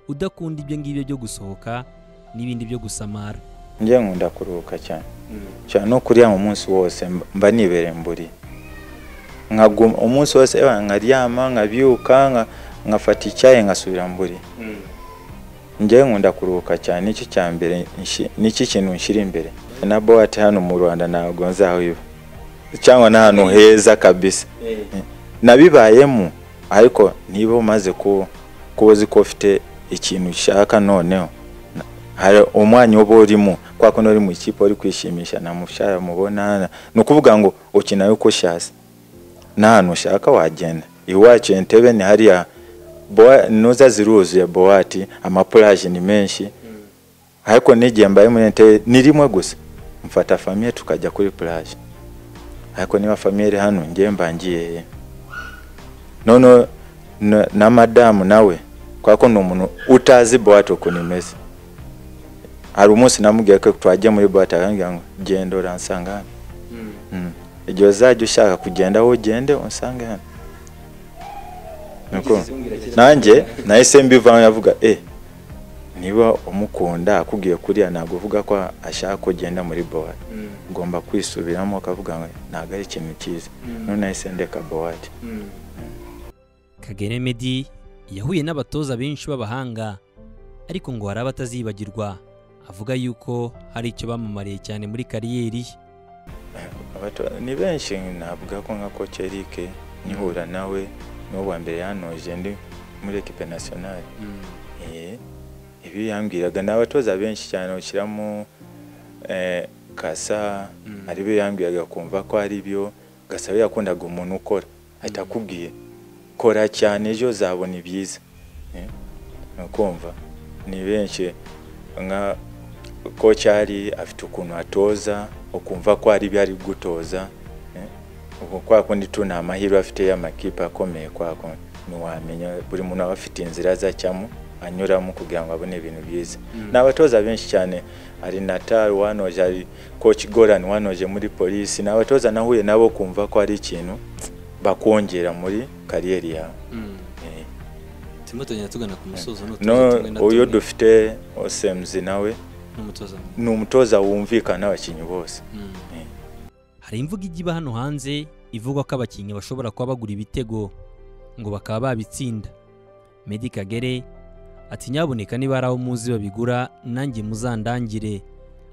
udakunda ibyo ngibyo byo gusohoka n'ibindi byo gusamara njye nkunda kuruhuka cyane cyane no kuryama umunsi wose mba- mba nibereye mburi nkaguma umunsi wose eh, nkaryama nkabyuka nka- nkafata icyayi nkasubira mburi njyewe nkunda kuruhuka cyane nicyo cya mbere nshi- nicyo kintu nshyira imbere na boate hano mu rwanda ntabwo nzawiba cyangwa n'ahantu heza kabisa nabibayemo ariko niba umaze kuba kuba uzi ko ufite ikintu ushaka noneho na- hari umwanya uba urimo kwa kuno uri mu ikipe uri kwishimisha nta mushahara mubona ni ukuvuga ngo ukina yuko ushatse n'ahantu ushaka wagenda iwacu entebe ni hariya Boa- nuza ziruzuye bowati amapuraje ni menshi ariko n'igihe mbaye muri entebe ni rimwe gusa mfata famiye tukajya kuri puraje ariko niba famiye iri hano ngewe mbangiye he? noneho na- na madamu nawe kubera ko ni umuntu utazi bowati ukuntu imeze hari umunsi namubwiye ko twajya muri bowati akambwira ngo genda uransanga hano Mm. igihe uzajya ushaka kugenda wowe ugende unsange hano Niko. nanjye nahise mbivamo yavuga e niba umukunda akubwiye kuriya ntabwo uvuga ko ashaka kugenda muri bowati ugomba kwisubiramo ukavuga ngo ntabwo ari ikintu cyiza none nahise ndeka bowati Kagere Meddy yahuye n'abatoza benshi b'abahanga ariko ngo hari abatazibagirwa avuga yuko hari icyo bamamariye cyane muri kariyeri ye Abato- ni benshi navuga ko nka coach Eric nkihura nawe niwo wa mbere yanoje ndi muri ekipe nationale Eh, ibi yambwiraga ni abatoza benshi cyane ushyiramo eh, kasa ari byo yambwiraga kumva ko ari byo gasaba yakundaga umuntu ukora ahita akubwiye kora cyane ejo uzabona ibyiza Eh, ni ukumva ni benshi nka ko cyari afite ukuntu atoza ukumva ko ari ibyo ari gutoza eh, ubwo kwa kundi tu ni amahirwe afite y'amakipe akomeye kwa kundi ntiwamenya buri muntu aba afite inzira azacamo anyuramo kugira ngo abone ibintu byiza ni abatoza benshi cyane hari natali wanoje hari koci gorani wanoje muri polisi ni abatoza nahuye nabo kumva ko ari ikintu bakongera muri kariyeri yawe Eh. turimo tugenda tugana ku musozo no uyu dufite osemuzi nawe n'umutoza mwiza. ni umutoza wumvikana n'abakinnyi bose Eh. hari imvugo ijya iba hano hanze ivuga ko abakinnyi bashobora kuba bagura ibitego ngo bakaba babitsinda Meddy Kagere ati nyaboneka niba hari aho muzi babigura nanjye muzandangire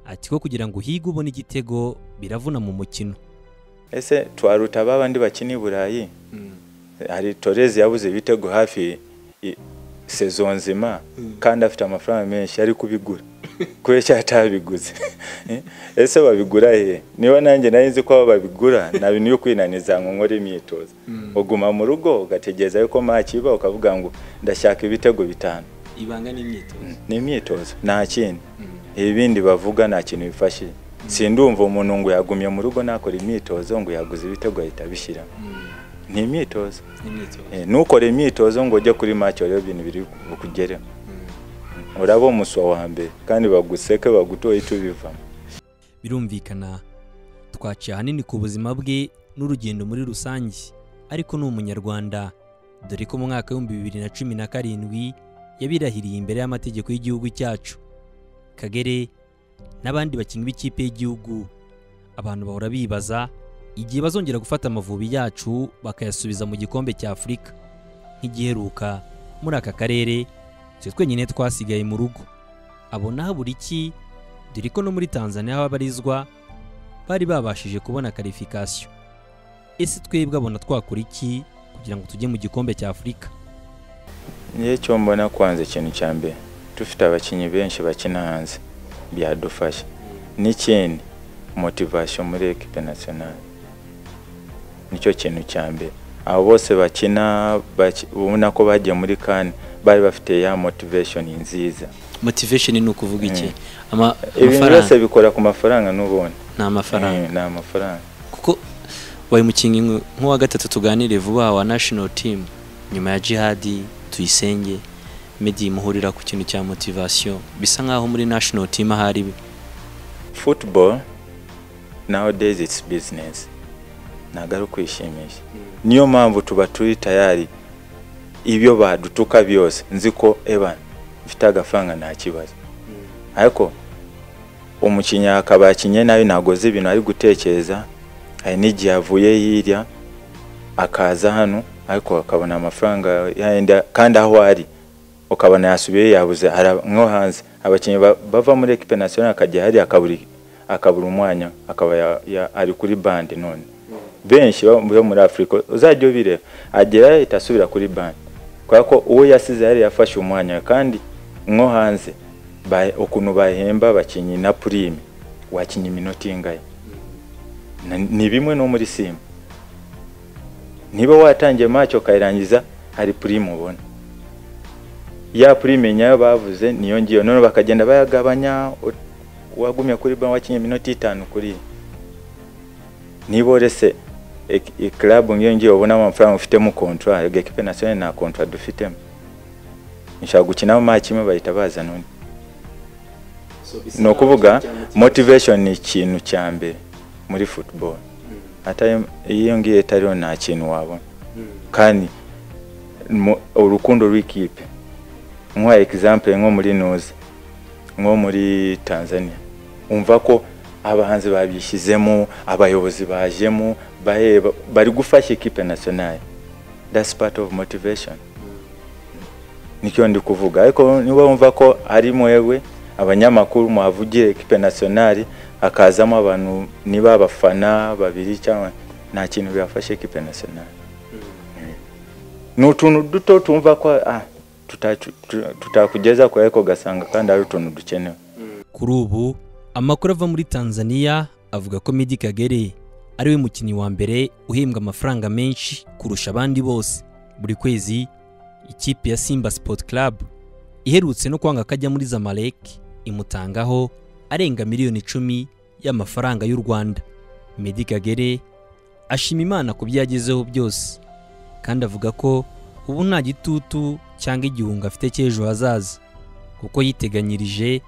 ati ko kugira ngo uhige ubone igitego biravuna mu mukino ese twaruta ba bandi bakina i burayi hari torezi yabuze ibitego hafi i- sezo nzima kandi afite amafaranga menshi ari kubigura kubeshya atabiguze Eh, ese babigura he niba nanjye nari nzi ko aba babigura nta bintu yo kwinaniza ngo nkore imyitozo uguma mu rugo ugategereza yuko makiba ukavuga ngo ndashaka ibitego bitanu ibanga n'imyitozo ni imyitozo nta kindi ibindi bavuga nta kintu bifashije sindumva umuntu ngo yagumye mu rugo nakora imyitozo ngo yaguze ibitego ahita abishyira ni imyitozo n'imyitozo Eh, ntukore imyitozo ngo ujye kuri make urebe ibintu biri bukugereho uraba umuswa wa mbere kandi baguseke bagutoye icyo ubivamo birumvikana twaciye ahanini ku buzima bwe n'urugendo muri rusange ariko ni umunyarwanda dore ko mu mwaka w'ibihumbi bibiri na cumi na karindwi yabirahiriye imbere y'amategeko y'igihugu cyacu kagere n'abandi bakinnyi b'ikipe y'igihugu abantu bahora bibaza igihe bazongera gufata amavubi yacu bakayasubiza mu gikombe cya afurika nk'igiheruka muri aka karere twe twenyine twasigaye mu rugo abona habura iki dore ko no muri Tanzania aho abarizwa bari babashije kubona karifikasiyo ese twebwe abona twakora iki kugira ngo tujye mu gikombe cya afurika njye cyo mbona kwanza ikintu cya mbere dufite abakinnyi benshi bakina hanze byadufasha n'ikindi motivation muri ekipe nasiyonari nicyo kintu cya mbere abo bose bakina baki- ubona ko bagiye muri kane bari bafite ya motivation nziza motivation ni ukuvuga iki Ama- ibintu amafaranga byose bikora ku mafaranga n'ubundi ni amafaranga Eh, ni amafaranga kuko wabaye umukinnyi nk- nk'uwa gatatu tuganire vuba wa national team nyuma ya jihadi tuyisenge meddy muhurira ku kintu cya motivation bisa nk'aho muri national team ahari football nowadays it's business ntabwo ari ukwishimisha niyo mpamvu tuba turi tayari ibyo badutuka byose nzi ko evan mfite agafaranga nta kibazo ariko umukinnyi akaba yakinye nabi ntabwo azi ibintu ari gutekereza hari n'igihe avuye hirya akaza hano ariko akabona amafaranga yayindi kandi aho ari ukabona yasubiye yabuze hari nko hanze abakinnyi ba- bava muri ekipe nasiyonari akajya hariya akabura akabura umwanya akaba ya- ya- ari kuri bande none benshi bo bo muri afurika uzajya ubireba agera ahita asubira kuri bande kubera ko uwo yasize yari yafashe umwanya kandi nko hanze ba- ukuntu bahemba abakinnyi na purime wakinnye iminota ingahe Na- ni bimwe no muri simba niba watangiye match ukayirangiza hari purime ubona ya purime nyayo bavuze niyo ngiyo none bakagenda bayagabanya u- uwagumye kuri banki wakinnye iminota itanu kuri niba uretse ik- iklabu ngiyo ngiyo ubonamo amafaranga ufitemo kontra ekipe nasiyonari nta kontra dufitemo nshaka gukinamo match imwe bahita bazana undi ni ukuvuga motivation ni ikintu cya mbere muri football atari iyo ngiyo itariho nta kintu wabona kandi mu- urukundo rw'ikipe nk'uwa example nko muri nuzi nko muri tanzania umva ko abahanzi babishyizemo abayobozi bajemo baheba bari gufasha ikipe nationale that's part of motivation nicyo ndi kuvuga ariko niba wumva ko ari mwewe abanyamakuru muhavugira ekipe nationale hakazamo abantu niba abafana babiri cyangwa nta kintu byafasha ekipe nationale ni utuntu duto tumva ko ah, tuta- tu- tu- tutakugeza kure ariko ugasanga kandi ari utuntu dukenewe Kuri ubu amakuru ava muri Tanzania avuga ko Meddie Kagere ari we mukinnyi wa mbere uhembwa amafaranga menshi kurusha abandi bose buri kwezi ikipe ya Simba Sport Club iherutse no kwanga kajya muri Zamalek imutangaho arenga miliyoni icumi y'amafaranga y'u Rwanda Meddie Kagere ashima Imana ku byo yagezeho byose kandi avuga ko ubu nta gitutu cyangwa igihunga afite cy'ejo hazaza kuko yiteganyirije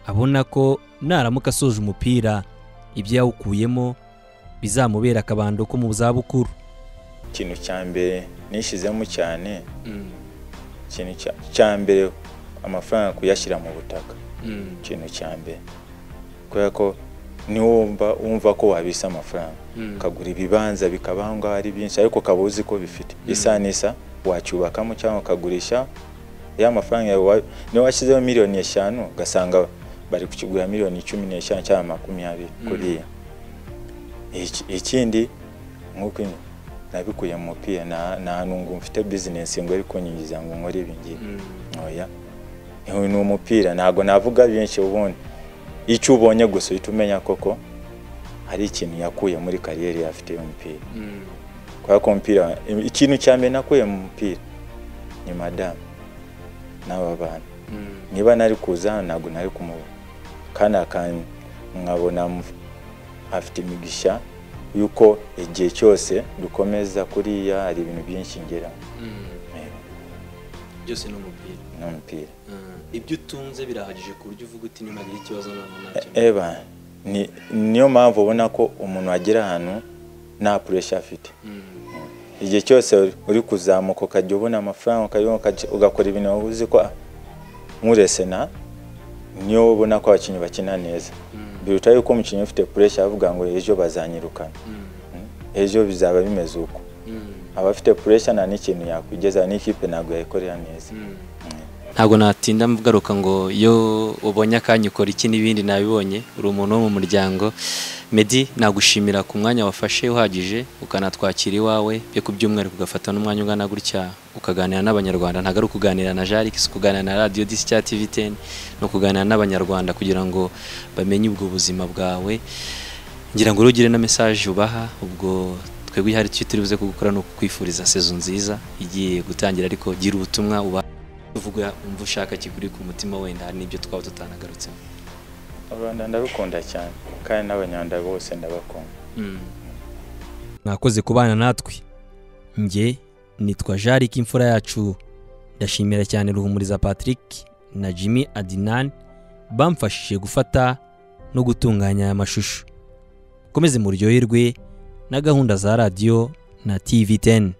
abona ko naramuka asoje umupira ibyo yawukuyemo bizamubera akabando ko mu zabukuru ikintu cya mbere nishyizemo cyane ikintu cya- cya mbere amafaranga kuyashyira mu butaka ikintu cya mbere kubera ko niwumva wumva ko wabisa amafaranga ukagura ibibanza bikaba aho ngaho ari byinshi ariko ukaba uzi ko bifite isa n'isa wacyubakamo cyangwa ukagurisha ya mafaranga yawe wa- niba washyizeho miliyoni eshanu ugasanga bari kukigura miliyoni cumi n'eshanu cyangwa makumyabiri kuriya Iki- ikindi nk'uko in- nabikuye mu mupira nta nta nungu mfite bizinesi ngo ari kunyinjiza ngo nkore ibi ngibi oya Ni- ni umupira ntabwo navuga byinshi ubundi icyo ubonye gusa uhita umenya koko hari ikintu yakuye muri kariyeri afite umupira kubera ko umupira ikintu cya mbere nakuye mu mupira ni madamu n'aba bana niba nari kuza hano ntabwo nari kumubona kandi akan- nkabona mv- afite imigisha yuko igihe cyose dukomeza kuriya hari ibintu byinshi ngera byose ni umupira n'umupira ibyo utunze birahagije ku buryo uvuga uti niba ikibazo none E- eba ni- niyo mpamvu ubona ko umuntu agera ahantu nta puresha afite igihe cyose uri- uri kuzamuka ukajya ubona amafaranga ukajya ukajya- ugakora ibintu waba uzi ko ah, nk'uresena niyo ubona ko abakinnyi bakina neza biruta yuko umukinnyi ufite puresha avuga ngo ejo bazanyirukana Mm. ejo bizaba bimeze uko abafite puresha nta n'ikintu yakwigeza n'ikipe ntabwo yayikorera neza ntabwo natinda mvugaruka ngo iyo ubonye akanya ukora iki n'ibindi nabibonye uri umuntu wo mu muryango Meddy nagushimira ku mwanya wafashe uhagije ukanatwakira iwawe byo ku byumweru ugafata n'umwanya ungana gutya ukaganira n'abanyarwanda ntabwo ari ukuganira na Jarix kuganira na radiyo disi cyangwa tivi teni ni ukuganira n'abanyarwanda kugira ngo bamenye ubwo buzima bwawe ngira ngo urugire na message ubaha ubwo twebwe hari icyo turi buze kugukora ni ukukwifuriza sezo nziza igiye gutangira ariko gira ubutumwa uba uvuga umva ushaka kiguri ku mutima wenda hari n'ibyo twaba tutanagarutsemo u rwanda ndarukunda cyane kandi n'abanyarwanda bose ndabakunda mwakoze kubana natwe njye nitwa jarike imfura yacu ndashimira cyane ruhumuriza patrick na jimmy adinan bamfashije gufata no gutunganya aya mashusho komeze muryoherwe na gahunda za radiyo na tv 10